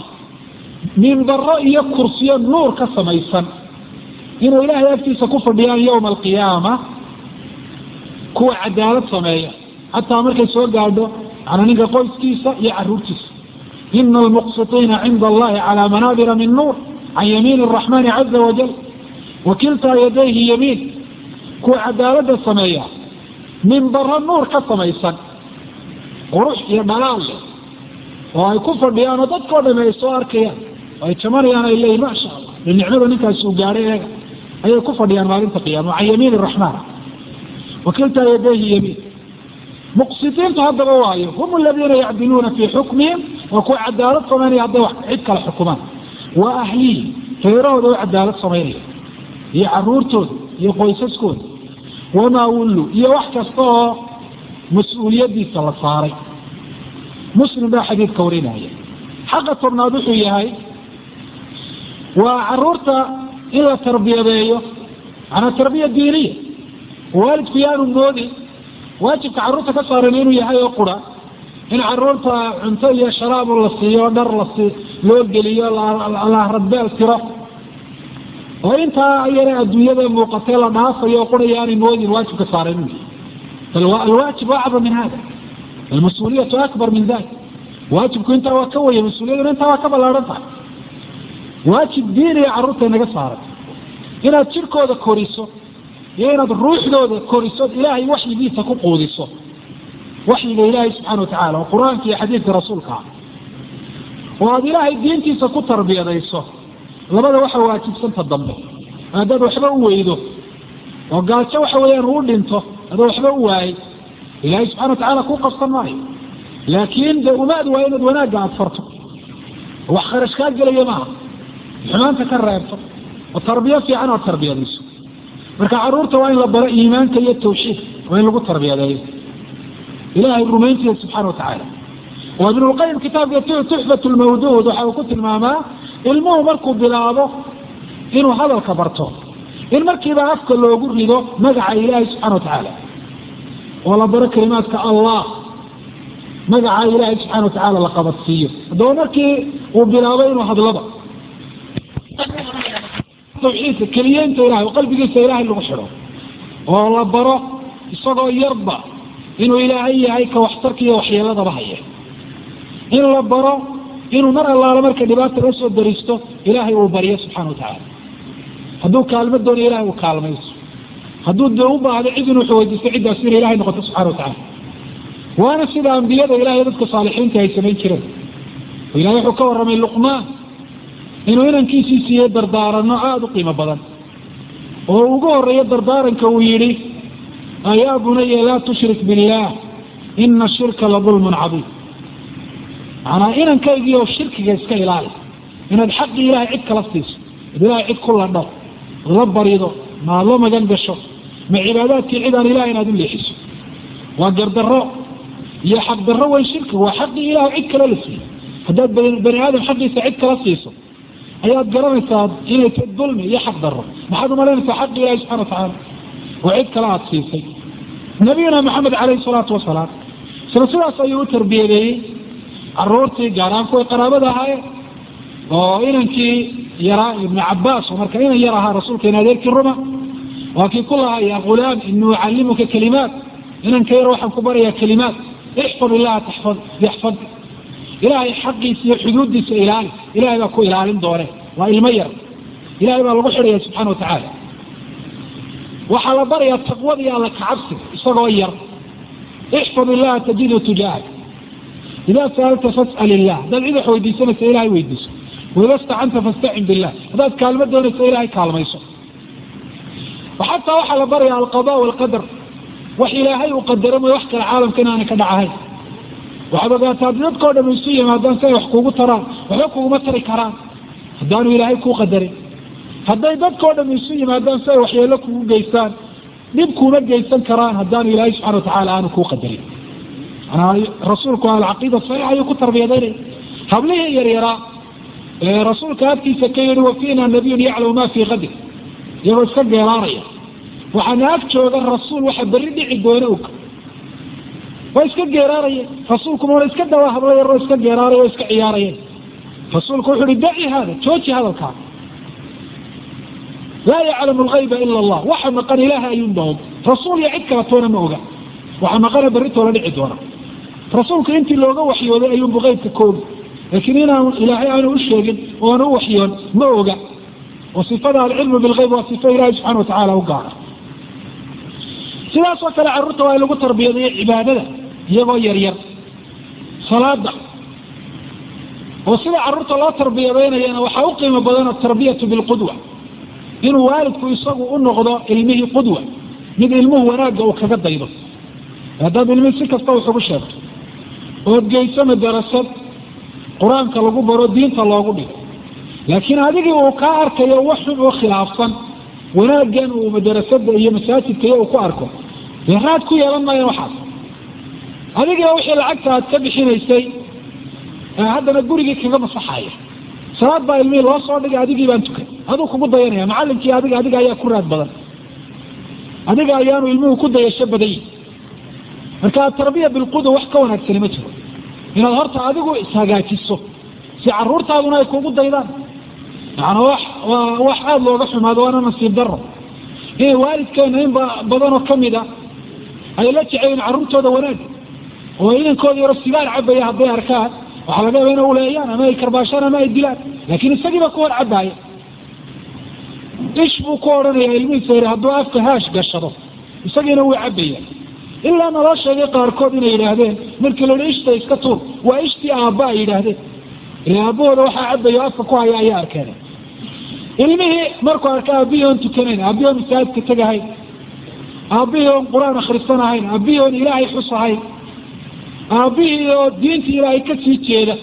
minbaro iyo kursiyo nuur ka samaysan inuu ilaahay agtiisa ku fadhiyaan yowma alqiyaama kuwa cadaalad sameeya xataa markay soo gaadho manaa ninka qoyskiisa iyo caruurtiisa ina almuqsitiina cinda allahi calaa manaabira min nuur can yamiin araxmani caza wajal wa kiltaa yadayhi yamiin kuwa cadaaladda sameeya minbaro nuur ka samaysan qurux iyo dhalaal leh oo ay ku fadhiyaan oo dadkao dhami ay soo arkayaan oo ay jamanayaan ay leeyihin maasha allah de nicmada ninkaasi uu gaadhay eega ayay ku fadhiyaan maalinta qiyama can yamiin raxmaan wakiltaa yadayhi yamiin muqsidiintu haddaba waayo hum aladiina yacdiluuna fii xukmihim waa kuwa cadaalad samaynaya hadday wax cid kale xukumaan wa ahlihi reerahooda u cadaalad samaynaya iyo caruurtooda iyo qoysaskooda wamaa wullu iyo wax kasta oo mas-uuliyadiisa la saaray muslim baa xadiidka warinaya xaqa tobnaad wuxuu yahay waa caruurta in la tarbiyadeeyo manaa tarbiya diiniya waalidku yaanu moodin waajibka carruurta ka saaran inuu yahay oo qura in caruurta cunto iyo sharaabu la siiyo dhar lasi loo geliyo la radbeel tiro oo intaa yare adduunyada muuqatee la dhaafayo o qura yaanay moodin waajibka saaran inuu yahay bal alwaajib acdam min hada almas-uuliyatu akbar min dalik waajibku intaa waa ka waya mas-uuliyaduna intaa waa ka ballaaran tahay waajib diiniya carruurta inaga saaran inaad jirkooda koriso iyo inaad ruuxdooda koriso ilaahay waxyigiisa ku quudiso waxyiga ilaahay subxana watacala oo qur-aanka iyo xadiidka rasuulka ah oo aada ilaahay diintiisa ku tarbiyadayso labada waxa waajibsanta dambe haddaad waxba u weydo oo gaajo waxa weeyaan uu dhinto adoo waxba u waayay ilaahay subxana watacaala kuu qabsan maayo laakiin de umaad waa inaad wanaagga aada farto wax kharash kaa gelaya maaha xumaanta ka reebto oo tarbiyo fiican oad tarbiyadayso marka caruurta waa in la baro iimaanka iyo tawxiidka waa in lagu tarbiyadeeyo ilahay rumayntiisa subxana watacaala oo ibnulqayim kitaabka tuxfat lmawduud waxa uu ku tilmaamaa ilmuhu markuu bilaabo inuu hadalka barto in markiiba afka loogu rido magaca ilaahay subxana watacaala oo la baro kalimaadka allah magaca ilaahay subxana watacaala la qabadsiiyo haddaba markii uu bilaabo inuu hadlaba tawxiidka keliyeynta ilahay oo qalbigiisa ilaahay lagu xidho oo la baro isagoo yarba inuu ilaahay yahay ka waxtarka iyo waxyeeladaba haya in la baro inuu mar allaala marka dhibaata la soo daristo ilaahay uu baryo subxana watacaala hadduu kaalmo doonayo ilahay uu kaalmayso hadduu de u baahdo cid inuu xaweydiisto ciddaas inay ilahay noqoto subxana watacaala waana sida ambiyada ilahay dadka saalixiinta ay samayn jireen oo ilahay wuxuu ka warramay luqmaan inuu inankiisii siiyey dardaaranno aada u qiimo badan oo ugu horeeyo dardaaranka uu yidhi ayaa bunaya laa tushrik billaah ina shirka la dulmun cadiim manaa inankaygiio shirkiga iska ilaali inaad xaqii ilahay cid kala siiso ad ilahay cid ku ladho ad la barido ma ad la magan gasho ma cibaadaadkii cid aan ilahay inaad u leexiso waa gardaro iyo xaqdarro weyn shirkiga waa xaqii ilahay cid kale la siiyo haddaad bani aadam xaqiisa cid kala siiso ayaad garanaysaa inay ta dulmi iyo xaq daro maxaad umalaynaysaa xaqi ilahi subxana watacaala oo cid kale aada siisay nabiyuna maxamed caleyhi salaatu wasalaam isla sidaas ayuu u tarbiyadeeyey caruurtii gaaraan kuway qaraabada ahaayeen oo inankii yaraa ibnu cabaas oo marka inan yar ahaa rasuulka in adeerkii ruma waa kii ku lahaa ya ghulaam inii ucallimuka kalimaat inanka yar waxaan ku barayaa kalimaat ixfad illaha taxfad yaxfad ilaahay xaqiisa iyo xuduuddiisa ilaali ilahay baa ku ilaalin doone waa ilmo yar ilahay baa lagu xidhaya subxana watacaala waxaa la barayaa taqwada iyo alla kacabsiga isagoo yar ixfad illaha tajidu tujaahak idaa saalta fas'al illah haddaad cid wax weydiisanaysa ilahay weydiiso waida stacanta fastacin billah haddaad kaalmo doonaysa ilahay kaalmayso xataa waxaa la barayaa alqada walqadar wax ilaahay uu qadaro mooy wax kale caalamka inaanay ka dhacahayn waxaad ogaataa haddii dadkao dham isu yimaadaan si ay wax kuugu taraan waxba kuguma tari karaan haddaanu ilaahay kuu qadarin hadday dadkao dham isu yimaadaan si ay waxyeelo kugu geystaan dhib kuuma geysan karaan haddaanu ilaahay subxana watacaala aanu kuu qadarin manaa rasuulku alcaqiida saxiixa ayuu ku tarbiyadaynaya hablihii yaryaraa ee rasuulka agtiisa ka yihi wa fiina nabiyun yaclamu ma fii qadir iyagoo iska geelaanaya waxaana ag jooga rasuul waxa berri dhici doona og waa iska geeraarayeen rasuulku mauna iska dawaa hablo yaroo iska geeraaraya o iska ciyaarayeen rasuulku wuxu uhi daci hada jooji hadalkaa laa yaclamu algayba ila allah waxa maqan ilaaha ayuunba og rasuul iyo cid kala toona ma oga waxa maqana berritoola dhici doona rasuulku intii looga waxyooday ayuunbu qeybka koogi laakiin inaan ilaahay aanu u sheegin oona u waxyoon ma oga oo sifada alcilmu bilgeyb waa sifo ilaahay subxana watacaala u gaara sidaas oo kale carruurta waa in lagu tarbiyadeeyo cibaadada iyagoo yaryar salaada oo sida carruurta loo tarbiyadeynayana waxaa u qiimo badan atarbiyatu bilqudwa inuu waalidku isagu u noqdo ilmihii qudwa mid ilmuhu wanaagga uu kaga daydo haddaad ilmihii si kasta wax ugu sheegto ood geyso madarasad qur-aanka lagu baro diinta loogu dhigo laakiin adigii uu kaa arkayo wax xun oo khilaafsan wanaaggan uu madarasada iyo masaajidka iyo uu ku arko dee raad ku yeelan maayan waxaas adigiiba wixii lacagta aad ka bixinaysay haddana gurigii kaga masaxaya salaad baa ilmihii loo soo dhigay adigii baan tukan aduu kugu dayanaya macalinkii adiga adiga ayaa ku raad badan adiga ayaanu ilmuhu ku dayasho badan yihi marka atarbiya bilqudu wax ka wanaagsani ma jiro inaad horta adigu ishagaajiso si caruurtaaduna ay kugu daydaan yani wax waa wax aada looga xumaado waana nasiib daro inay waalidkeena in badanoo kamid a ay la jeceyeen carruurtooda wanaag oo inankooda yaro sigaar cabaya hadday arkaan waxaa laga yaaba ina uleeyaan ama ay karbaashaan ama ay dilaan laakiin isagiiba ku hor cabaaya ish buu ku odhanaya ilmihiisa yar hadduu afka haash gashado isagiina wuu cabaya ilaa naloo sheegay qaarkood inay yidhaahdeen markii la hi ishta iska tuur waa ishtii aabba ay yidhaahdeen ila aabahooda waxaa cabaya o afka ku haya ayaa arkeen ilmihii markuu arka aabihii oon tukanayn aabihii oon masaajidka tegahayn aabihii oon qur-aan akhrisanahayn aabihii oon ilaahay xusahayn aabihii oo diinta ilaahay ka sii jeeda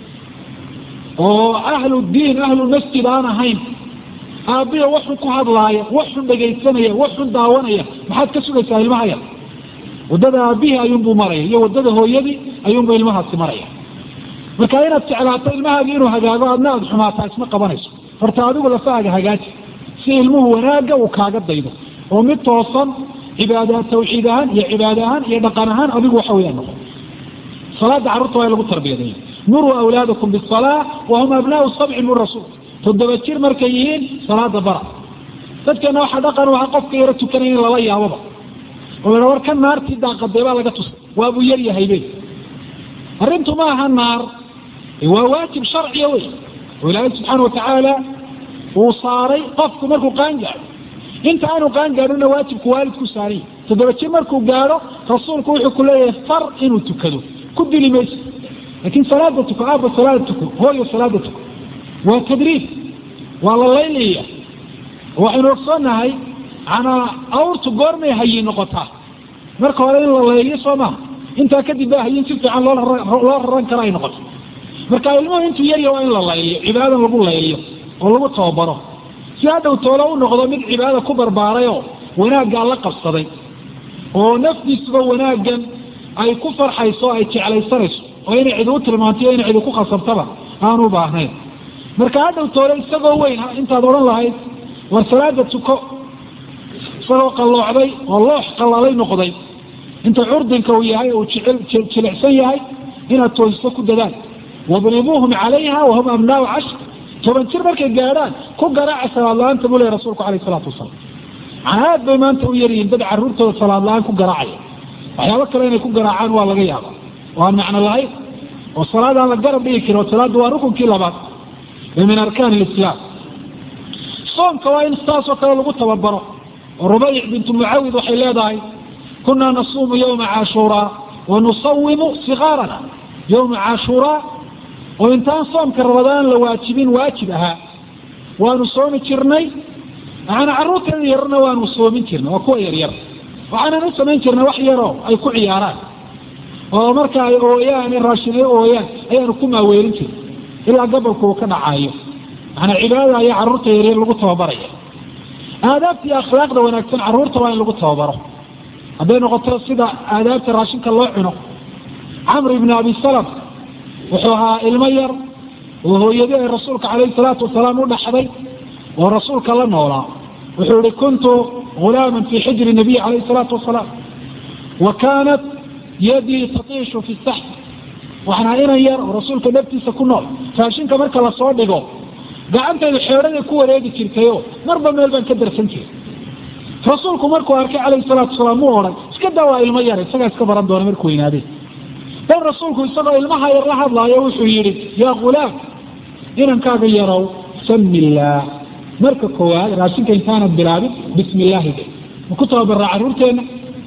oo ahlu diin ahlu masjid aan ahayn aabihii waxun ku hadlaaya waxun dhegaysanaya waxun daawanaya maxaad ka sugaysaa ilmaha yar waddada aabihii ayuunbuu maraya iyo waddada hooyadii ayuunbuu ilmahaasi maraya marka inaad jeclaato ilmahaagi inuu hagaago adna aada xumaataa isma qabanayso horta adigu lafahaaga hagaaji si ilmuhu wanaagga uu kaaga daydo oo mid toosan cibaada tawxiid ahaan iyo cibaada ahaan iyo dhaqan ahaan adigu waxa weyaan noqo salaada carruurta waa in lagu tarbiyadeeyo muruu awlaadakum bisalaa wahum abnaau sabci min rasuul toddoba jir markay yihiin salaada bara dadkeena waxaa dhaqan waxa qofka yaro tukanaya in lala yaababa oo la war ka naartii daaqaday baa laga tusay waabuu yar yahay be arrintu ma aha naar waa waajib sharciya wey oo ilaahay subxaana watacaala uu saaray qofku markuu qaan gaadho inta aanu qaan gaadhona waajibku waalidku saaranya toddoba jir markuu gaadho rasuulku wuxuu ku leeyahay far inuu tukado ku dili mayso laakiin salaada tuko aabba salaada tuko hooyo salaada tuko waa tadriib waa la laylaya waxaynu ogsoonahay manaa awrtu goormay hayi noqotaa marka hore in la layliyo soo maha intaa kadib baa hayin si fiican loo loo raran kara ay noqoto marka ilmuhu intuu yarya waa in la layliyo cibaadadan lagu layliyo oo lagu tababaro si hadhow toolo u noqdo mid cibaadada ku barbaarayoo wanaaggaa la qabsaday oo nafdiisuba wanaaggan ay ku farxayso ay jeclaysanayso oo inay cid u tilmaantayo inay cid ku khasabtaba aanu baahnayn marka hadhow toole isagoo weyn intaad odhan lahayd war salaada tuko isagoo qalloocday oo loox qallalay noqday inta curdinka uu yahay uu jilicsan yahay inaad toosiso ku dadaal wadribuuhum calayha wahum abnaau cashr toban jir markay gaadhaan ku garaaca salaad la-aanta buu ley rasuulku alayh isalaatu wasalaam aad bay maanta u yaryihiin dad carruurtooda salaad la-aan ku garaacaya waxyaabo kale inay ku garaacaan waa laga yaaba oo aan macno lahayn oo salaad aan la garab dhigi karin oo salaadda waa rukunkii labaad ee min arkaan lislaam soomka waa in saasoo kale lagu tababaro oo rubayc bintu mucawid waxay leedahay kunaa nasuumu yowma caashuuraa wa nusawimu sikaarana yowma caashuuraa oo intaan soomka rabadaan la waajibin waajib ahaa waanu soomi jirnay maana carruurteeda yarna waanu soomin jirnay waa kuwa yaryar waxaanan u samayn jirnay wax yaroo ay ku ciyaaraan oo marka ay ooyaan raashin ay ooyaan ayaanu ku maaweelin jirnay ilaa gabolku uu ka dhacaayo maanaa cibaadada ayaa carruurta yaryar lagu tababaraya aadaabta iyo akhlaaqda wanaagsan carruurta waa in lagu tababaro hadday noqoto sida aadaabta raashinka loo cuno camr ibni abi salam wuxuu ahaa ilmo yar oo hooyadi ay rasuulka calayhi salaatu wasalaam u dhaxday oo rasuulka la noolaa wuxuu ihi kuntu gulaama fii xijri nabiy calayhi salaatu wasalaam wa kaanat yadii tatiishu fi sax waxaan ahaa inan yar oo rasuulka dhabtiisa ku nool raashinka marka lasoo dhigo gacantaydu xeedhaday ku wareegi jirtayoo marba meel baan ka darsan jiray rasuulku markuu arkay calayhi salaatu wasalaam mu odhan iska daa waa ilmo yar isagaa iska baran doona markuu weynaadeen bal rasuulku isagoo ilmaha yar la hadlaayo wuxuu yidhi yaa ghulaam inankaaga yarow sami illaah marka koowaad raashinka intaanad bilaabin bismi illaahi de ma ku tababaraa carruurteenna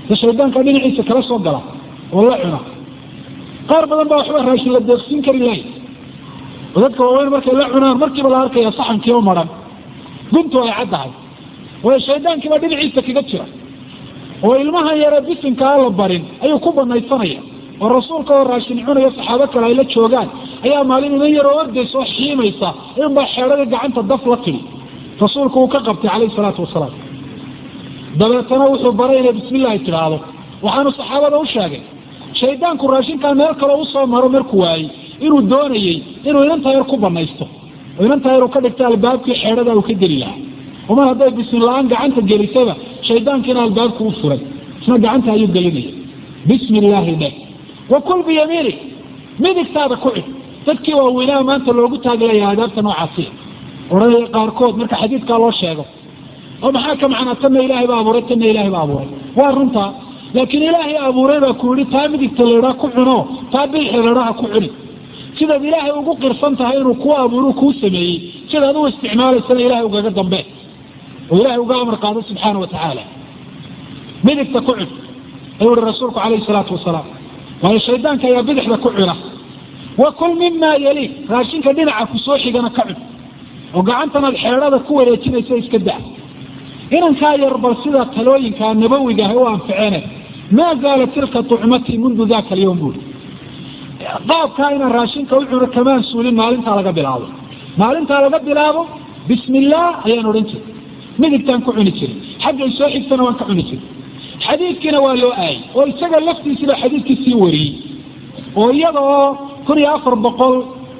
de shaydaanka dhinaciisa kala soo gala oo la cuna qaar badan baa waxba raashin la deeqsiin kari lahay oo dadka waaweyn markay la cunaan markiiba la arkaya saxankii u maran guntu ay caddahay waayo shaydaankiibaa dhinaciisa kaga jira oo ilmahan yare bisinka aan la barin ayuu ku banaysanaya oo rasuulka oo raashin cunaya saxaabo kale ay la joogaan ayaa maalin iman yaroo ordaysa oo xiimaysa inbaa xeedhadii gacanta daf la tidhi rasuulku uu ka qabtay calayhi salaatu wasalaam dabeetana wuxuu baray inay bismi illaahi tidhaahdo waxaanu saxaabada u sheegay shaydaanku raashinkaa meel kaleo usoo maro markuu waayey inuu doonayey inuu inanta yar ku banaysto oo inanta yar uu ka dhigta albaabkii xeedhada uu ka geli lahaa umar hadday bismi la-aan gacanta gelisaba shaydaankiina albaabku u furay isna gacanta ayuu gelinaya bismi illaahi dhe wa kul biyamiinig midigtaada ku cid dadkii waaweynaa maanta loogu taaglaya aadaabta noocaasiya odhanaya qaarkood marka xadiidkaa loo sheego oo maxaa ka macnaa tanna ilaahay baa abuuray tanna ilaahay baa abuuray waa runtaa laakiin ilaahay abuuray baa ku yihi taa midigta laydhaa ku cuno taa bidixda laydhaha ku cuni sidaad ilaahay ugu qirsan tahay inuu kuu abuuru kuu sameeyey sidaad u isticmaalaysana ilahay ugaga dambe oo ilahay uga amar qaado subxaana wa tacaala midigta ku cun ayuu ihi rasuulku calayhi salaatu wasalaam waayo shaydaanka ayaa bidixda ku cuna wa kul mimaa yali raashinka dhinaca kusoo xigana ka cun oo gacantanaad xeedhada ku wareejinaysa iska da inankaa yar bal sida talooyinkaa nabawiga ah u anficeene maa zaala tilka tucmatii mundu daka alyawm buuri qaabkaa inaan raashinka u cuno kamaan suulin maalintaa laga bilaabo maalintaa laga bilaabo bismi illaah ayaan odhan jiray midigtaan ku cuni jiray xaggay soo xigtana waan ka cuni jiray xadiidkiina waa loo aayay oo isaga laftiisiiba xadiidkii sii wariyey oo iyada oo kun iyo afar boqol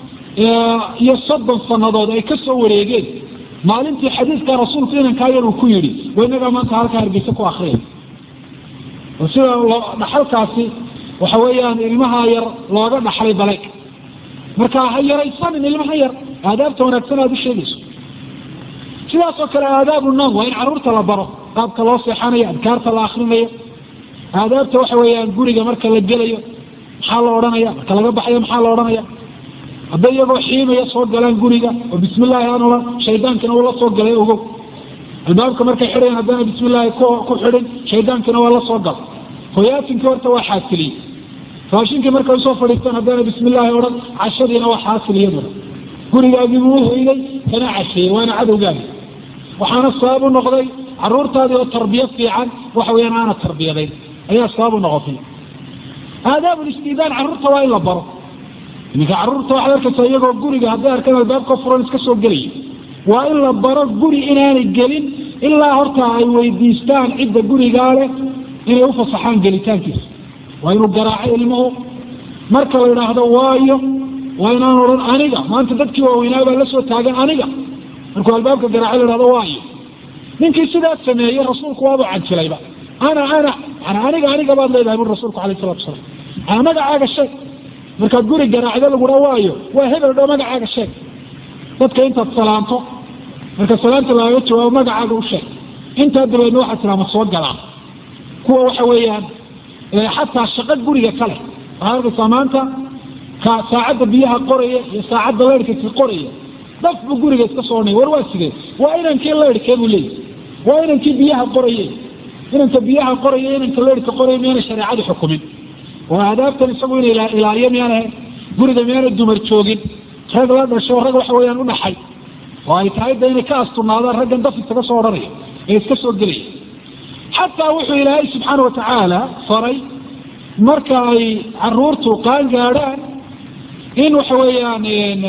iyo soddon sanadood ay ka soo wareegeen maalintii xadiidkaa rasuulku inankaa yar uu ku yidhi waa inagaa maanta halkaa hargeysa ku akriyay oo sida dhaxalkaasi waxa weeyaan ilmaha yar looga dhaxlay baleg marka ha yaraysanin ilmaha yar aadaabta wanaagsan aad u sheegayso sidaasoo kale aadaabu noom waa in caruurta la baro qaabka loo seexanayo adkaarta la akrinayo aadaabta waxa weeyaan guriga marka la gelayo maxaa la odhanaya marka laga baxayo maxaa la odhanaya hadday iyagoo xiimaya soo galaan guriga oo bismi illaahi aan ohan shaydaankina uu la soo galay ogow albaabka markay xidhayan haddana bismi illaahi ku xidhin shaydaankina waa la soo gala hoyaatinkii horta waa xaasiliyey raashinkii markay usoo fadhiistaan haddana bismi illaahi odhan cashadiina waa xaasil iyaduna gurigaagiibuu u hoyday kana casheeyey waana cadowgaagi waxaana sabab u noqday caruurtaadii oo tarbiyo fiican waxa weyaan aana tarbiyadayn ayaa sabab u noqotay aadaabulistidaan carruurta waa in la baro iminka carruurta waxaad arkaysaa iyagoo guriga hadday arkaan albaabka furan iska soo gelaya waa in la baro guri inaanay gelin ilaa horta ay weydiistaan cidda gurigaa leh inay ufasaxaan gelitaankiisa waa inuu garaaco ilmuhu marka la idhaahdo waayo waa inaan odhan aniga maanta dadkii waaweynaa baa la soo taagan aniga markuu albaabka garaaco la idhahdo waayo ninkii sidaas sameeyey rasuulku waaba canjilayba ana ana ana aniga aniga baad leedahay buri rasuulku alayh salatu wasalaam ana magacaaga sheeg markaad guri garaacdo lagura waayo waa hebel dho magacaaga sheeg dadka intaad salaanto marka salaanta lagaga jawaabo magacaaga u sheeg intaa dabeedna waxaa tiraa ma soo galaa kuwa waxa weeyaan xataa shaqo guriga kale waxaad arkaysaa maanta ka saacadda biyaha qoraya iyo saacadda leyrhka qoraya daf buu guriga iska soo nay war waa sidee waa inankii leyrhkee buu leeyahy waa inankii biyaha qoraye inanka biyaha qoraya inanka leyrhka qoraya miyaana shareecadu xukumin oo aadaabtan isagu ina ilaaliyo miyaana guriga miyaana dumar joogin rag la dhasho rag waxa weyaan udhaxay oo ay tahay da inay ka astunaadaan raggan daf isaga soo odhanaya ee iska soo gelaya xataa wuxuu ilaahay subxaana watacaala faray marka ay caruurtu qaan gaadhaan in waxa weeyaan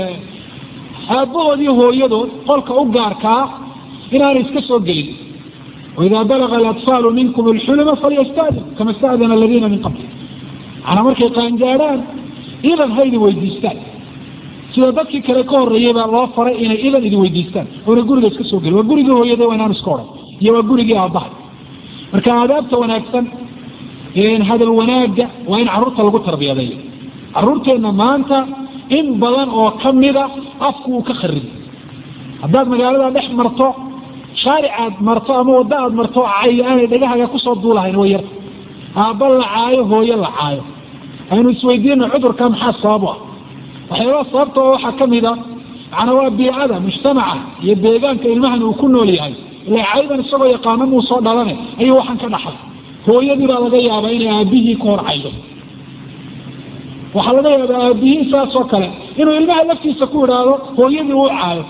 aabbahood iyo hooyadood qolka u gaarkaa inaanay iska soo gelin waidaa balaga alatfaalu minkum alxuluma falyastadin kama stadana aladiina min qabli manaa markay qaangaadhaan idan ha idin weydiistaan sida dadkii kale ka horeeyey baa loo faray inay idan idin weydiistaan oona guriga iska soo gelin waa gurigii hooyada waa inaan iska odhan iyo waa gurigii aabbaha marka aadaabta wanaagsan hadal wanaaga waa in carruurta lagu tarbiyadeeyo carruurteenna maanta in badan oo kamida afku uu ka khariday haddaad magaalada dhex marto shaaric aad marto ama waddo aad marto cay aanay dhagahaga kusoo duulahayn way yarta aabba la caayo hooyo la caayo aynu isweydiino cudurka maxaa sabab u ah waxyaabaa sababta oo waxaa kamida macnaa waa biicada mujtamaca iyo deegaanka ilmahan uu ku nool yahay ila caydan isagoo yaqaano muu soo dhalane ayuu waxaan ka dhaxay hooyadii baa laga yaabaa inay aabihii ka hor caydo waxaa laga yaabaa aabihii saas oo kale inuu ilmaha laftiisa ku idhaahdo hooyadii uu caayo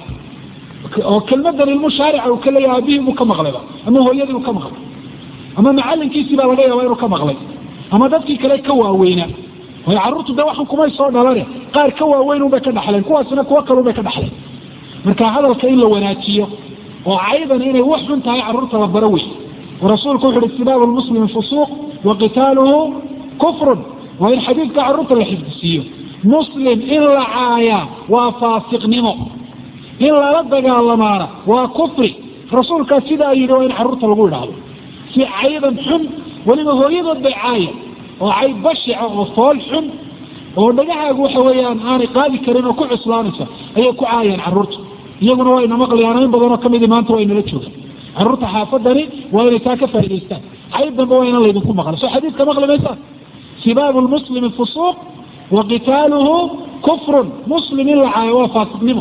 oo kelmadan ilmu shaarica uu ka leeyahay aabihii buu ka maqlayba ama hooyadii uu ka maqlay ama macalinkiisii baa laga yaabaa inuu ka maqlay ama dadkii kale ka waaweynaa waayo carruurtu de waxan kumay soo dhalane qaar ka waaweyn unbay ka dhaxleen kuwaasina kuwo kale unbay ka dhaxleen marka hadalka in la wanaajiyo oo caydan inay wax xun tahay carruurta la baro wey oo rasuulku wuxu uhi istibaabu lmuslimi fusuuq wa qitaaluhu kufrun waa in xadiidka carruurta la xifdisiiyo muslim in la caayaa waa faasiqnimo in lala dagaalamaana waa kufri rasuulkaa sidaa yidhi waa in carruurta lagu idhaahdo si caydan xun weliba hooyadood bay caaya oo cay bashica oo fool xun oo dhagahaagu waxa weeyaan aanay qaadi karin oo ku cuslaanaysa ayay ku caayaan carruurta iyaguna wayna maqlayaan in badanoo kamidi maanta waa inala joogaan carruurta xaafadani waa inay taa ka faa'idaystaan cayb dambe waa inaan laydinku maqla soo xadiidka maqli maysaan sibaabu lmuslimi fusuuq wa qitaaluhu kufrun muslim in la caayo waa faasiqnimo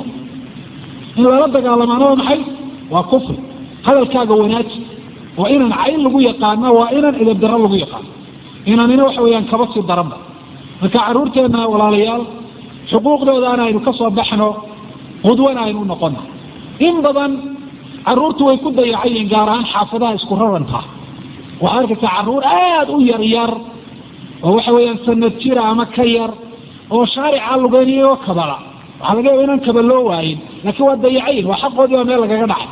in lala dagaalamaana waa maxay waa kufri hadalkaaga wanaaji oo inaan cayn lagu yaqaana waa inaan idabdaro lagu yaqaano inaanina waxa weeyaan kaba sii daranba marka carruurteena walaalayaal xuquuqdoodaana aynu ka soo baxno qudwana aynu unoqona in badan carruurtu way ku dayacayiin gaar ahaan xaafadaha isku raranka waxaad arkaysaa carruur aada u yar yar oo waxa weeyaan sanad jira ama ka yar oo shaarica lugeynayo kabala waxaa laga yaba inaan kaba loo waayin laakiin waa dayacayin waa xaqoodii baa meel lagaga dhacay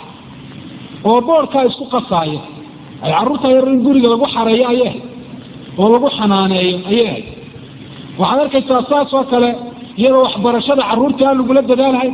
oo boorkaa isku qasaayo ay carruurta yar in guriga lagu xareeyo ayay ahayd oo lagu xanaaneeyo ayay ahayd waxaad arkaysaa saas oo kale iyadoo waxbarashada carruurta aan lagula dadaalahay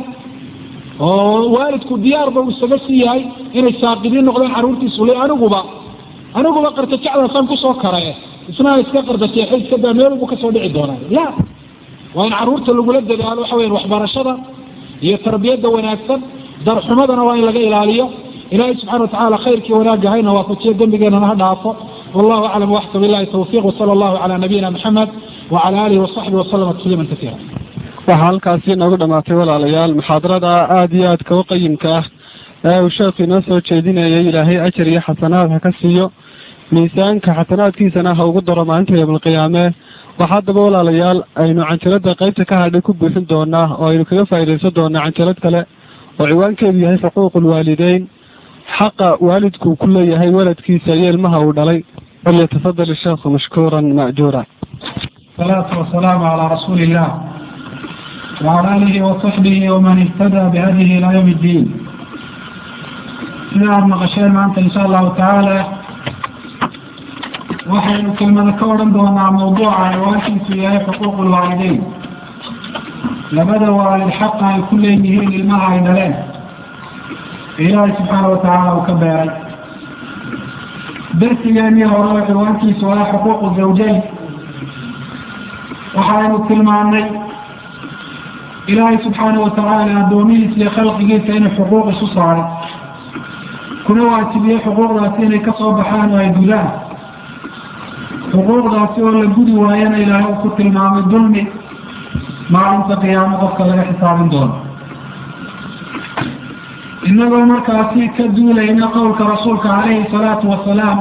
oo waalidku diyaarba uu isaga sii yahay inay saaqidiin noqdaan carruurtiisu le aniguba aniguba qarta jecdaasaan kusoo karaye isnaa iska qardateexo iska daa meelbu kasoo dhici doonaa la waa in carruurta lagula dadaalo waxa weyan waxbarashada iyo tarbiyadda wanaagsan darxumadana waa in laga ilaaliyo ilahay subxana watacala khayrkii wanaagga hayna waafajiyo dembigeenana ha dhaafo wallahu aclam waxka bilahi tawfiq wsala allahu cala nabiyina maxamed wacala alihi wasaxbi waslama tasliima kasiira waxaa halkaasi inoogu dhamaatay walaalayaal muxaadarada aada iyo aadka u qayimka ah ee uu sheekhu inoo soo jeedinayay ilaahay ajar iyo xasanaad ha ka siiyo miisaanka xasanaadkiisana ha ugu daro maalinta yowmalqiyaame waxaa haddaba walaalayaal aynu canjalada qaybta ka hadhay ku buuxin doonaa oo aynu kaga faa'iidaysan doonaa canjalad kale oo ciwaankeedu yahay xuquuq lwaalideyn xaqa waalidku ku leeyahay waladkiisa iyo ilmaha uu dhalay falyatafadal isheekhu mashkuuran ma'juura salaatu wasalaamu calaa rasuuli illah wacala aalihi wasaxbihi waman ihtadaa bihadihi ilaa yawm iddiin sida aada maqasheen maanta insha allahu tacaala waxaynu kelmada ka odhan doonaa mawduuca ciwaankiisu yahay xuquuq lwaalideyn labada waalid xaqa ay ku leeyihiin ilmaha ay dhaleen ilaahay subxaana watacaala uu ka beeray darsigeenii hore oo ciwaankiisu waa xuquuqu zawjayn waxaynu tilmaanay ilaahay subxaana watacaala addoomihiisa iyo khalqigiisa inay xuquuq isu saaray kuna waajibiyey xuquuqdaasi inay kasoo baxaan oo ay gudaan xuquuqdaasi oo la gudi waayana ilaahay uu ku tilmaamay dulmi maalinta qiyaamo qofka laga xisaabin doono inagoo markaasi ka duulayna qowlka rasuulka calayhi salaatu wasalaam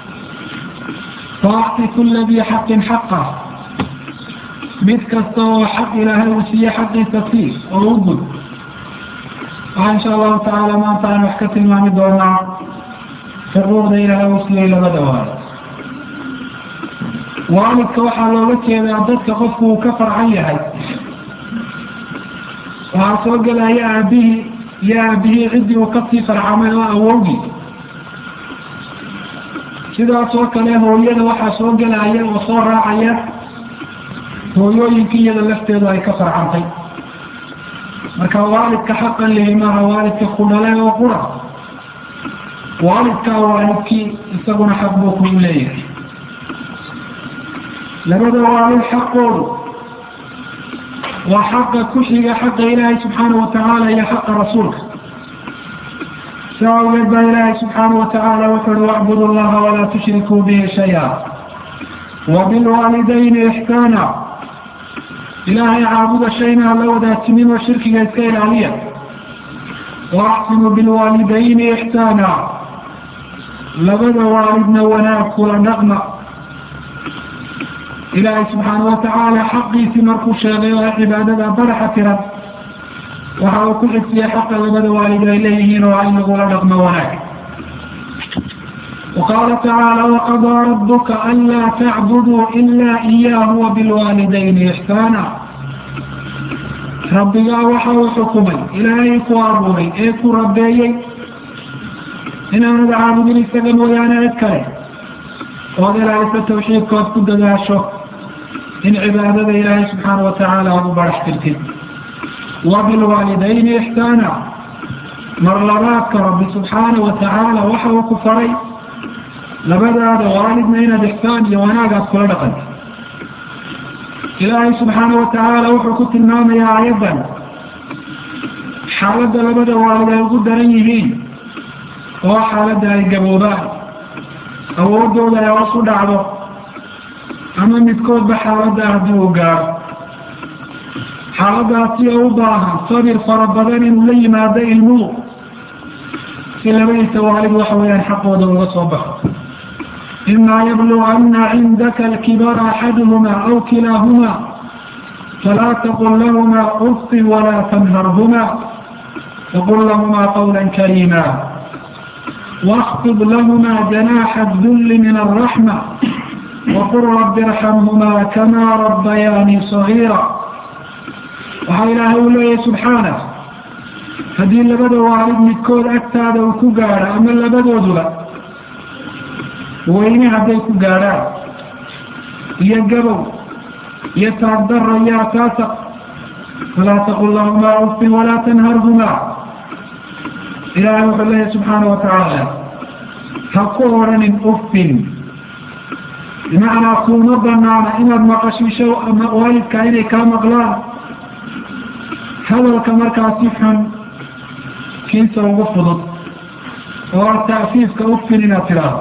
faacti kula dii xaqin xaqa mid kasta oo xaq ilaahay uu siiye xaqiisa sii oo u gud waxaa insha allahu tacaala maanta aan wax ka tilmaami doonaa xuquuqda ilaahay uu siiyey labada waalo waalidka waxaa looga jeedaa dadka qofku uu ka farcan yahay waxaa soo gelaya aabihii iyo aabihii ciddii uu kasii farcamay oo awowgii sidaas oo kale hooyada waxaa soo gelaya oo soo raacaya hooyooyinkii iyada lafteedu ay ka farcantay marka waalidka xaqan lehi maaha waalidka ku dhale oo qura waalidkaa waalidkii isaguna xaq buu kugu leeyahay labada waalid xaqoodu waa xaqa ku xiga xaqa ilaahay subxaana watacaala iyo xaqa rasuulka saa awgeed baa ilaahay subxaana watacaala wuxu uhi wacbudu llaha walaa tushrikuu bihi shaya wabilwaalidayni ixsaana ilaahay caabuda shayna hala wadaajinin oo shirkiga iska ilaaliya waaxsinu bilwaalidayni ixsaana labada waalidna wanaag kula dhaqma ilaahay subxaana watacaala xaqiisii markuu sheegay oo cibaadada baraxa tiran waxa uu ku xigsiya xaqa labada waalid ay leeyihiin oo in lagula dhaqmo wanaag وqاla tacaalى وqضىa رabka anlaa tacbuduu إila إiyah وbاlwaalidayni إxsaana rabbigaa waxa uu xukumay ilaahay ku abuuray ee ku rabeeyey inaanad caabudin isaga mooyaane cid kale ood ilaahaysa tawxiidkood ku dadaasho in cibaadada ilaahay subxaana watacaala aad u barax tirtid وbاlwaalidayni إxsaana mar labaadka rabbi subxaana watacaala waxa uu ku faray labadaada waalidna inaad ixsaan iyo wanaag aad kula dhaqanto ilaahay subxaana watacaala wuxuu ku tilmaamayaa aayaddan xaaladda labada waalid ay ugu daran yihiin oo xaaladda ay gaboobaan awoodooda ay hoos u dhacdo ama midkoodba xaaladda haddii uu gaaro xaaladaasi oo u baahan sabir fara badan inuu la yimaado ilmuhu si labadiisa waalid waxa weeyaan xaqooda uga soo baxo ima yblغna cindaka اlkibara axaduhma aw kilaahuma falaa tqل lahma ufin walaa tnharhma wqل lahma qwla karima واkfض lahma جanaxa الdul min الرaحmة wqل rabi اrxmhma kama rabayaani صغيira waxaa ilaahay u leeyahay subxaanه haddii labada waalid midkood agtaada uu ku gaadho ama labadooduba weyne hadday ku gaadhaan iyo gabow iyo taagdaro iyo ataasaq falaa taqul lahumaa ufin walaa tanharhumaa ilaahay wuxuu leeyahay subxaana watacaala ha ku odhanin ufin bimacnaa kuuma banaana inaad maqashiisho waalidka inay kaa maqlaan hadalka markaasi xun kiisa ugu fudud oo ta'fiifka ufin inaad tidhaahdo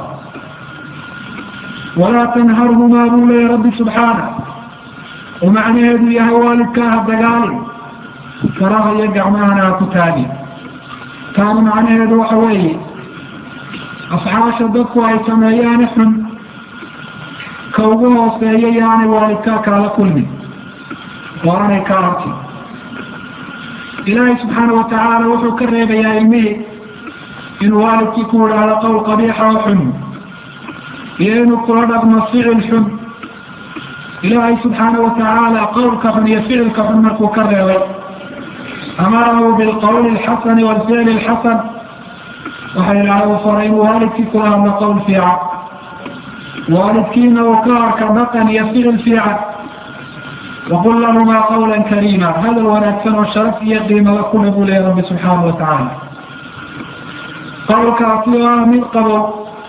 walaa tanharhumaa buu leeyahy rabbi subxaana oo macnaheedu yahay waalidkaaha dagaali faraha iyo gacmahana ha ku taagi taana macnaheedu waxa weeye afxaasha dadku ay sameeyaani xun ka ugu hooseeya yaanay waalidkaa kaala kulmin oo aanay ka arkin ilaahay subxaana watacaala wuxuu ka reebayaa ilmihii inuu waalidkii ku idhaahdo qowl qabiixa oo xun iyo inuu kula dhaqmo ficil xun ilaahay subxaana watacaala qowlka xun iyo ficilka xun markuu ka reebay amarahu bilqowli alxasani walficli alxasan waxa ilaahay uu faray inuu waalidkii kula hadlo qowl fiican waalidkiina uu ka arka dhaqan iyo ficil fiican waqul lahumaa qawla kariima hadal wanaagsan oo sharaf iyo qiimada kule buu leeya rabbi subxaana watacaala qowlkaasi oo ah mid qabo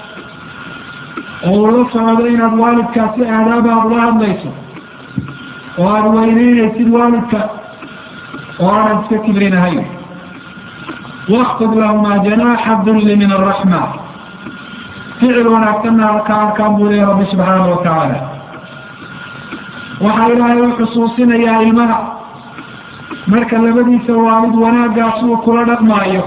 oo uu la socdo inaad waalidkaasi aadaaba aad ula hadlayso oo aada weyneynaysid waalidka oo aanad iska kibrinahayn wakfid lahumaa janaaxa dulli min araxma ficil wanaagsanna ka arkaan buu leeya rabbi subxaana watacaala waxaa ilaahay u xusuusinayaa ilmaha marka labadiisa waalid wanaaggaas uu kula dhaqmaayo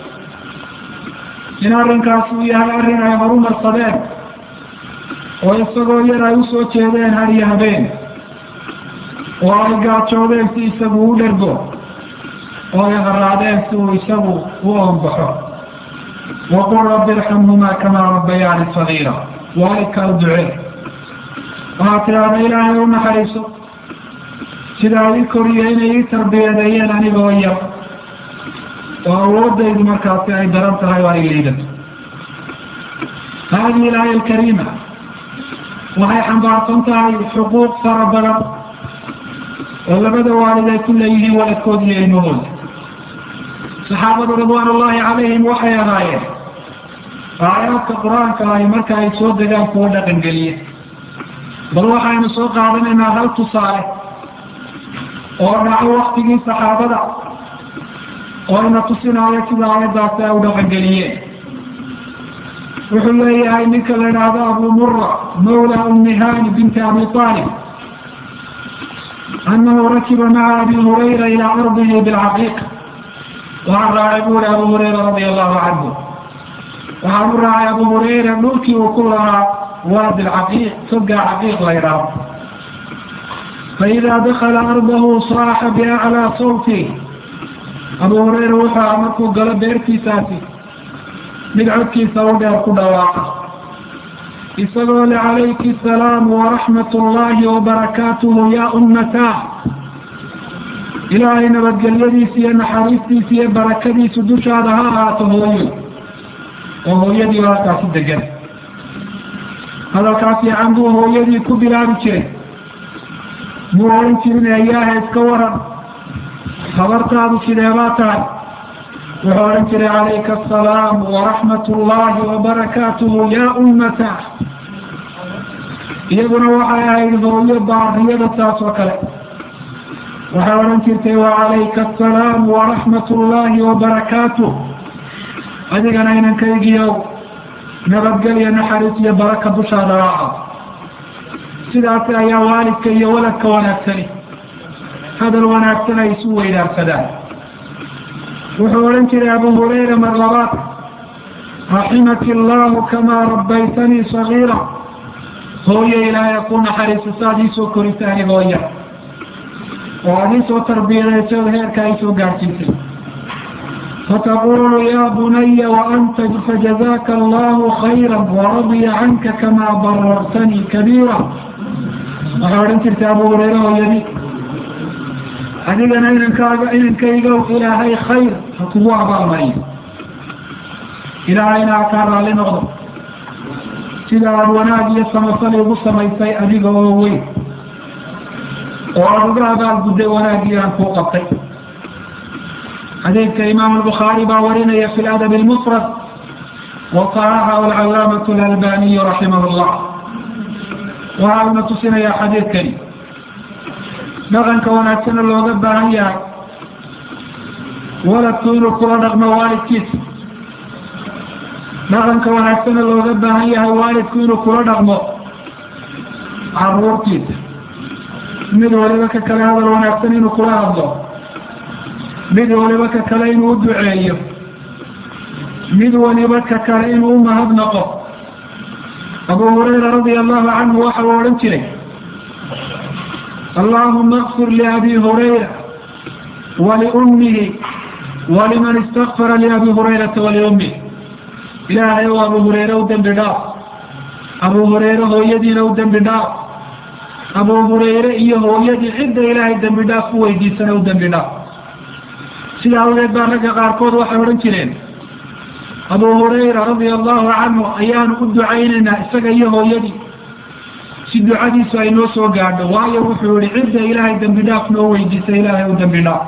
in arrinkaas uu yahay arrin ay horumarsadeen oo isagoo yar ay usoo jeedeen har iyo habeen oo ay gaajoodeen si isagu u dhergo oo ay haraadeen si uu isagu u oonbaxo waqul rabbi irxamhumaa kamaa rabbayaani sagiira waalidkaa u ducee waxaa tidhaahda ilaahay u naxariiso sidaa ii koriyo inay ii tarbiyadeeyeen anigoo yar oo awoodaydu markaasi ay daran tahay oo ay liidato haadihi ilaaya alkariima waxay xambaarsan tahay xuquuq fara badan oo labada waalid ay ku leeyihiin waladkood iyo ilmahooda saxaabadu ridwaan ullahi calayhim waxay ahaayeen aayaadka qur-aanka ahi marka ay soo degaan kuwa dhaqan geliye bal waxaynu soo qaadanaynaa hal tusaale oo dhaco waktigii saxaabada oo ina tusinaayo sida aayaddaasi ay u dhaqangeliyeen wuxuu leeyahay ninka la idhaahdo abu mura mawla umihani binti abi aalib anahu rakiba maca abi hurayra ilaa ardihi bilcaqiiq waxaa raacay buuri abu hurayra radia allahu canhu waxaan u raacay abu hurayra dhulkii uu ku lahaa waadi lcaqiiq togaa caqiiq la ydhaao faidaa dakala ardahu saaxa biaclaa sawti abu hurayra wuxuu aha markuu galo beertiisaasi mid codkiisa u dheer ku dhawaaqa isagoo le calayki asalaamu waraxmat ullaahi wabarakaatuhu yaa ummataa ilaahay nabadgelyadiisa iyo naxariistiisa iyo barakadiisu dushaada ha ahaato hooyo oo hooyadii halkaasi degan hadalkaas fiican buu hooyadii ku bilaabi jiray muu oran jirin ayaaha iska waran habartaadu sideebaa tahay wuxuu odhan jiray calayka asalaam waraxmat ullaahi wabarakaatuhu yaa ummata iyaguna waxay ahayd hooyo baariyada saas oo kale waxay odhan jirtay wacalayka asalaam waraxmat ullaahi wabarakaatuh adigana inankaygiiow nabadgelya naxariis iyo baraka dushaada raaca sidaasi ayaa waalidka iyo waladka wanaagsani hadal wanaagsan ay isu weydaarsadaan wuxuu odhan jiray abu hurayra mar labaad raximaki allahu kamaa rabbaytanii sagiira hooyo ilaahay ku naxariiso saad iisoo korisa anigoo yar oo aad iisoo tarbiyadayso heerka ay soo gaadhsiisay fataqulu ya bunaya waanta fajazaaka allahu khayra waradiya canka kamaa barartanii kabiira waxay odhan jirtay abu hurayra hooyadi adigana inankaaga inankaygow ilaahay khayr ha kugu abaalmariyo ilaahayna ha kaa raalli noqdo sida aad wanaag iyo samafal igu samaysay adiga oo weyn oo aada uga abaalgudday wanaaggii aan kuu qabtay xadiidka imaam albukhaari baa warinaya fi ladab lmufrad waصaxaxahu alcalaamatu alalbaniyu raximah llah waxaa una tusinayaa xadiidkani dhaqanka wanaagsana looga baahan yahay waladku inuu kula dhaqmo waalidkiisa dhaqanka wanaagsana looga baahan yahay waalidku inuu kula dhaqmo caruurtiisa mid waliba ka kale hadal wanaagsan inuu kula hadlo mid waliba ka kale inuu u duceeyo mid waliba ka kale inuu u mahadnaqo abu hurayra radia allahu canhu waxa uu odhan jiray allahuma اkfir liabi hurayra waliummihi waliman istakfara liabi hurayrata waliummih ilaahay ou abu hurayre u dembi dhaaf abu hurayre hooyadiina u dembi dhaaf abu hurayre iyo hooyadii cidda ilaahay dembi dhaaf ku weydiisana u dembi dhaaf sida awgeed baa ragga qaarkood waxay odhan jireen abu hurayra radia allahu canhu ayaanu u ducaynaynaa isaga iyo hooyadii si ducadiisu ay noo soo gaadho waayo wuxuu yihi cidda ilaahay dembi dhaaf noo weydiisa ilaahay u dembi dhaaf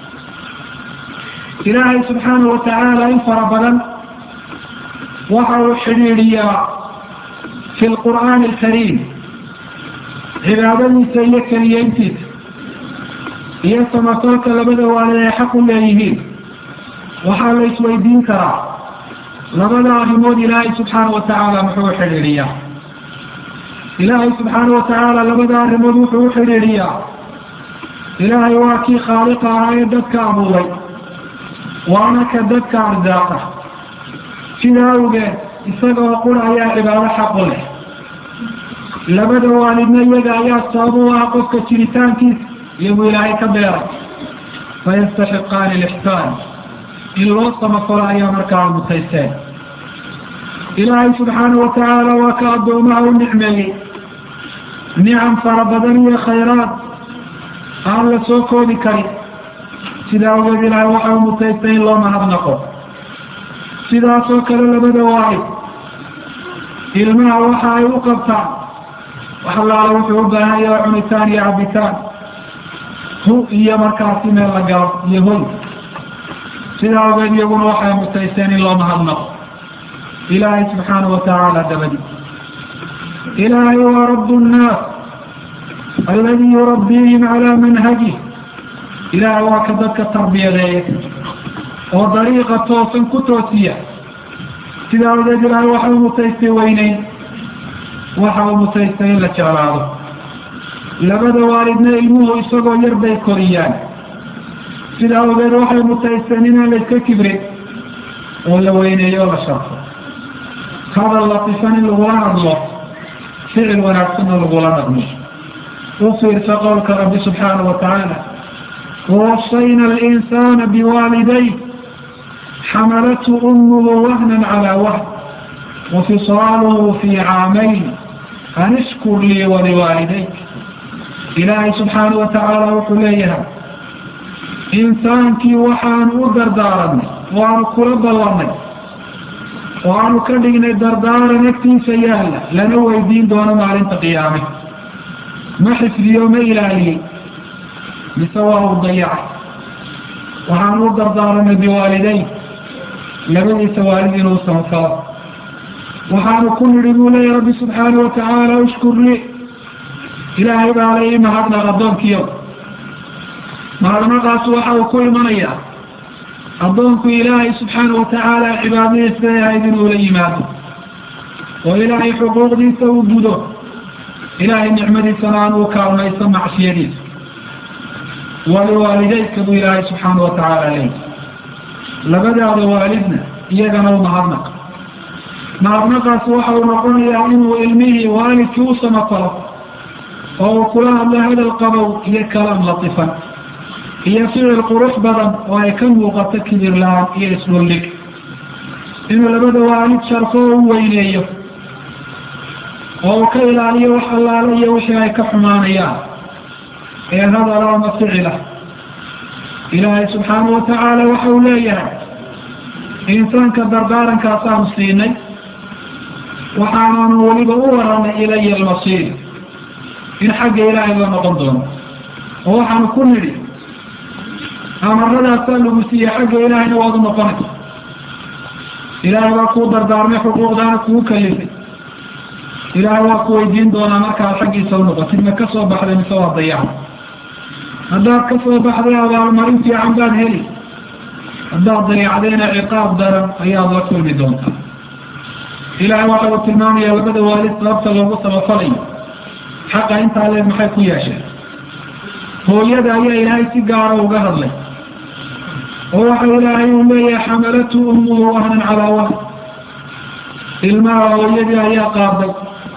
ilaahay subxaanahu watacaala in fara badan waxa uu xidhiidhiyaa fi lqur'aani alkariim cibaadadiisa iyo keliyeyntiisa iyo samafalka labada waalid ay xaq u leeyihiin waxaa la isweydiin karaa labada arrimood ilaahay subxaana watacaala muxuu u xidhiidhiyaa ilaahay subxaana watacaala labada arrimood wuxuu u xidhiidhiyaa ilaahay waa kii khaaliqa ahaa ee dadka abuuray waana ka dadka arsaaqa sida awgeed isaga oo qura ayaa cibaado xaqu leh labada waalidna iyaga ayaa sabab u ah qofka jiritaankiisa iyagu ilaahay ka beeray fayastaxiqaani lixsaan in loo samafalo ayaa markaa mutaysteen ilaahay subxaana watacaala waa ka addoomaha u nicmeeyey nicam fara badan iyo khayraad aan la soo koobi karin sida awgeed ilaahay waxa u mutaystay in loo mahadnaqo sidaasoo kale labada waalid ilmaha waxa ay u qabtaan wax allaala wuxuu u baahan yaha cunitaan iyo cabitaan hu iyo markaasi meel la galo iyo hoy sida awgeed iyaguna waxay mutaysteen in loo mahadnaqo ilaahay subxaana watacaala dabadi ilaahay waa rabu nnaas aladi yurabbiihim calaa manhajih ilaahay waa ka dadka tarbiyadeeya oo dariiqa toosan ku toosiya sida awgeed ilaahay waxa u mutaystay weyneyn waxa uu mutaystay in la jeclaado labada waalidna ilmuhu isagoo yar bay koriyaan sida awgeed waxay mutaysteen inaan la iska kibrin oo la weyneeyo o la sharfo hadal latifan in lagula hadlo ficil wanaagsanna lagula dhaqmo u fiirsa qowlka rabbi subxaanahu watacaala wawasayna alinsana biwaaliday xamalathu umuhu wahnan calaa wahn wafisaaluhu fii caamayn an ishkur lii waliwaalidayk ilaahay subxaanahu watacaala wuxuu leeyahay insaankii waxaanu u dardaaranay oo aanu kula ballanay oo aanu ka dhignay dardaaran agtiisa yaalla lana weydiin doono maalinta qiyaame ma xifdiyo ma ilaaliyey mise waa uu dayacay waxaanu u dardaaranay biwaalidayn labadiisa waalid inuu samafalo waxaanu ku nidhi buu leeya rabbi subxaana watacaala ushkur lii ilaahay baa la ii mahadnaq addoonkiyo mahadnaqaas waxa uu ku imanayaa addoonku ilaahay subxaana watacaala cibaadadiisa ahayd inuu la yimaado oo ilaahay xuquuqdiisa uu gudo ilaahay nicmadiisana aan uu kaalmayso macsiyadiisa waliwaalideydka buu ilaahay subxaana watacaala leey labadaada waalidna iyagana u mahadnaq mahadnaqaas waxa uu noqonayaa inuu ilmihii waalidkii u samafalo oo uu kula hadlo hadal qabow iyo kalaam latifan iyo ficil qurux badan oo ay ka muuqato kibir la-aan iyo isdhuldhig inuu labada waalid sharfo oo u weyneeyo oo uu ka ilaaliyo wax allaale iyo wixii ay ka xumaanayaan ee hadala ama ficila ilaahay subxaana watacaala waxa uu leeyahay insaanka dardaarankaasaan siinay waxaanaanu weliba u waranay ilaya almasiir in xagga ilaahay la noqon doono oo waxaanu ku nidhi amarradaasaa lagu siiyey xagga ilaahayna waad u noqonay ilaahay waa kuu dardaarmay xuquuqdaana kuu kalifay ilaahay waa ku weydiin doonaa markaad xaggiisa u noqotid ma ka soo baxday mise waa dayaca haddaad ka soo baxday abaalmarin fiican baad heli haddaad dayacdayna ciqaab daran ayaad la kulmi doontaa ilaahay waxa uu tilmaamaya labada waalid sababta loogu samafalayo xaqa intaa leeg maxay ku yeesheen hooyada ayaa ilaahay si gaara uga hadlay oo waxa ilaahay uu leeyahay xamalatu umuhu wahnan calaa wahn ilmaha hooyadii ayaa qaaday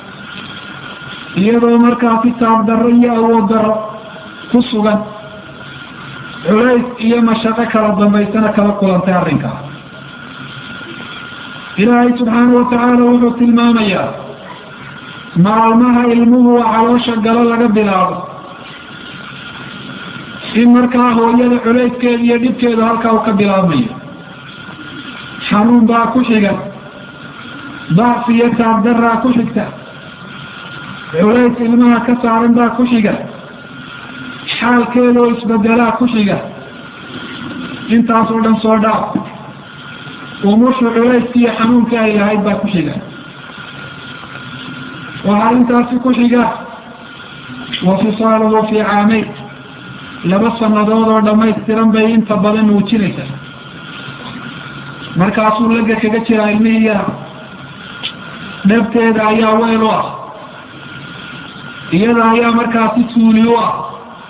iyadoo markaa kitaab darro iyo awood darro ku sugan culays iyo mashaqo kala dambaysana kala kulantay arrinkaa ilaahay subxaana watacaala wuxuu tilmaamayaa maalmaha ilmuhu caloosha galo laga bilaabo in markaa hooyada culayskeeda iyo dhibkeedu halkaa uu ka bilaabmayo xanuun baa ku xiga dacfi iyo taabdaraa ku xigta culays ilmaha ka saaran baa ku xiga xaalkeeda oo isbedelaa ku xiga intaasoo dhan soo dhaaf umushu culayskii iyo xanuunkii ay lahayd baa ku xiga waxaa intaasi ku xiga wa fisaaluhu fii caamayn laba sannadood oo dhammaystiran bay inta badan muujinaysa markaasuu laga kaga jiraa ilmihii yara dhabteeda ayaa weyl u ah iyada ayaa markaasi suuli u ah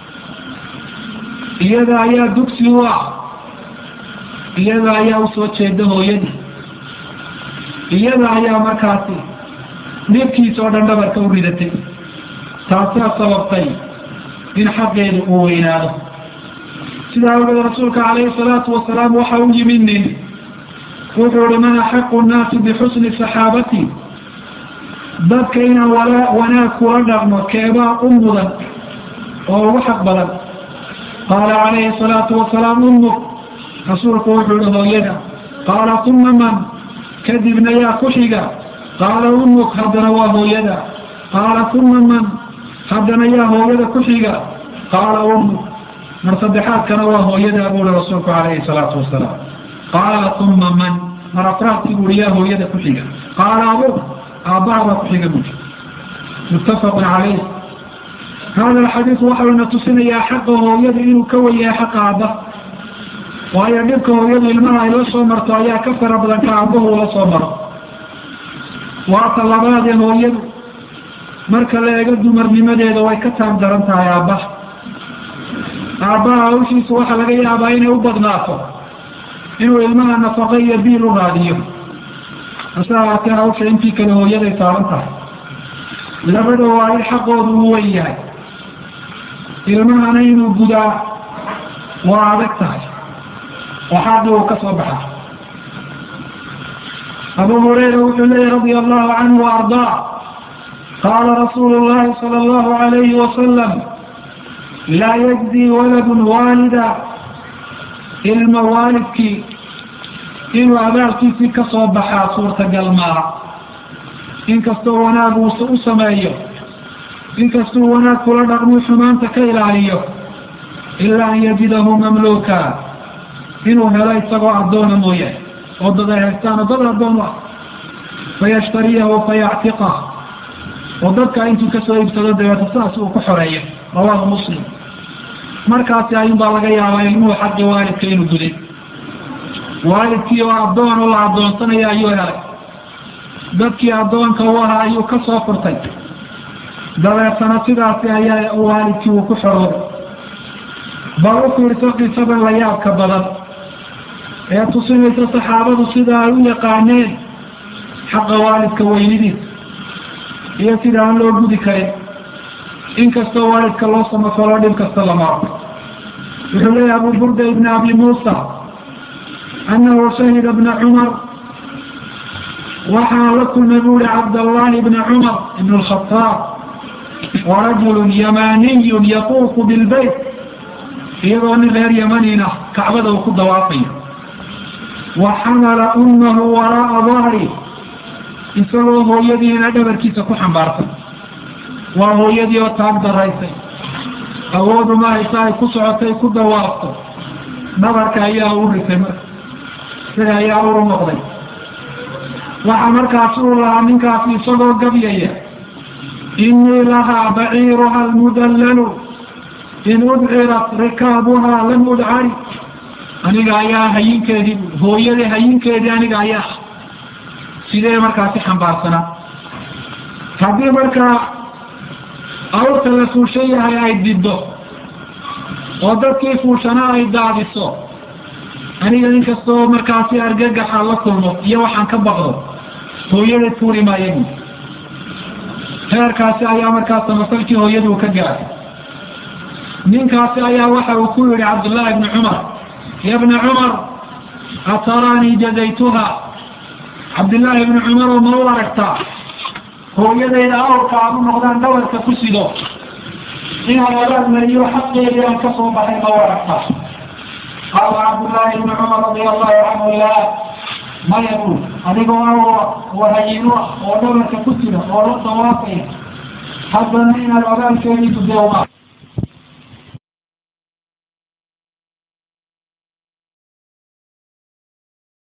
iyada ayaa dugsi u ah iyada ayaa usoo jeeda hooyadii iyada ayaa markaasi dhibkiisa oo dhan dhabarka u ridatay taasaa sababtay in xaqeedu uu weynaado sidaa awgeed rasuulka calayhi salaatu wasalaam waxa u yimid nin wuxuu uhi man axaqu nnaasi bixusni saxaabati dadka inaan wala wanaag kula dhaqmo keebaa u mudan oo ugu xaq badan qaala calayhi salaatu wasalaam ummuk rasuulku wuxuu ihi hooyada qaala uma man kadibna yaa ku xiga qaala ummuk haddana waa hooyada qaala uma man haddana yaa hooyada ku xiga qaala ummuk mar saddexaadkana waa hooyada buuri rasuulku calayhi salaatu wasalaam qaala uma man mar afraadkii buuri yaa hooyada ku xiga qaala abuk aabbaha baa ku xiga buuri muttafaqun calayh hada alxadiis waxauna tusinayaa xaqa hooyada inuu ka wenyahay xaqa aabbaha waayo dhibka hooyadu ilmaha ay la soo marto ayaa ka fara badan ka aabbahu la soo maro waata labaadee hooyadu marka la eego dumarnimadeeda way ka taab daran tahay aabbaha aabbaha hawshiisu waxaa laga yaabaa inay u badnaato inuu ilmaha nafaqo iyo biil u raadiyo hase ahaatee hawsha intii kale hooyaday saaran tahay labada waalid xaqoodu uu weyn yahay ilmahana inuu gudaa waa adag tahay oo xaqii uu ka soo baxa abu hurayra wuxuu leeyahy radia allahu canhu waardaa qaala rasuulu llahi sala allahu alayhi wasalam laa yajzi waladun waalida ilma waalidkii inuu abaalkiisii ka soo baxaa suurtagal maaha inkastoo wanaag uu u sameeyo inkastuu wanaag kula dhaqmuu xumaanta ka ilaaliyo ilaa an yajidahu mamluuka inuu helo isagoo addoona mooye oo dad ay haystaan oo dad addoon u ah fayashtariyahu fayactiqah oo dadka intuu kasoo iibsado dabeeto sidaas uu ku xoreeyo rawaahu muslim markaasi ayuunbaa laga yaabaa ilmuhu xaqi waalidka inuu guday waalidkii oo addoon oo la addoonsanaya ayuu helay dadkii addoonka u ahaa ayuu ka soo furtay dabeetana sidaasi ayaa waalidkii uu ku xoroobay bal u fiirso qisadan la yaabka badan ee tusinaysa saxaabadu sida ay u yaqaaneen xaqa waalidka weynidiisa iyo sida aan loo gudi karin inkastoo waalidka loo samafalo dhib kasta lamaro wuxuu leeyahy abu burda ibn abi muusa annahu shahida bna cumar waxaa la kulmay bu uri cabdallahi bna cumar ibn alkhataab warajulu yamaniyun yaquufu bilbayt iyadoo nin reer yamanina kacbada uu ku dawaafayo wa xamala ummahu waraa'a dahri isagoo hooyadiina dhabarkiisa ku xambaarsan waa hooyadii oo taag daraysay awoodu ma haysa ay ku socotay ku dawaafto dhabarka ayaa u risay marka isaga ayaa uru noqday waxaa markaas uu lahaa ninkaasi isagoo gabyaya inii lahaa baciiruha almudallalu in udcirat rikaabuhaa lam udcari aniga ayaa hayinkeedii hooyadii hayinkeedii aniga ayaa sidee markaasi xambaarsanaa haddii markaa awrta la fuushan yahay ay diddo oo dadkii fuushana ay daadiso aniga inkastoo markaasi argagaxa la kulmo iyo waxaan ka baqdo hooyada tuuri maayagu heerkaasi ayaa markaa samasalkii hooyaduu ka gaaray ninkaasi ayaa waxa uu ku yihi cabdullaahi bni cumar ya bna cumar ataraanii jazaytuha cabdillaahi bni cumar oo ma u aragtaa hooyadayda awrka aan u noqdaan dhawarka ku sido inaan wadaad mariyo xaqeedii aan ka soo baxay ma u aragtaa qaala cabdullaahi bni cumar radia allahu canhu la maya bul adigoo awra wahayino oo dhabarka ku sida oo la dawaafaya haddana inaad odaalkeedii gudeewmaa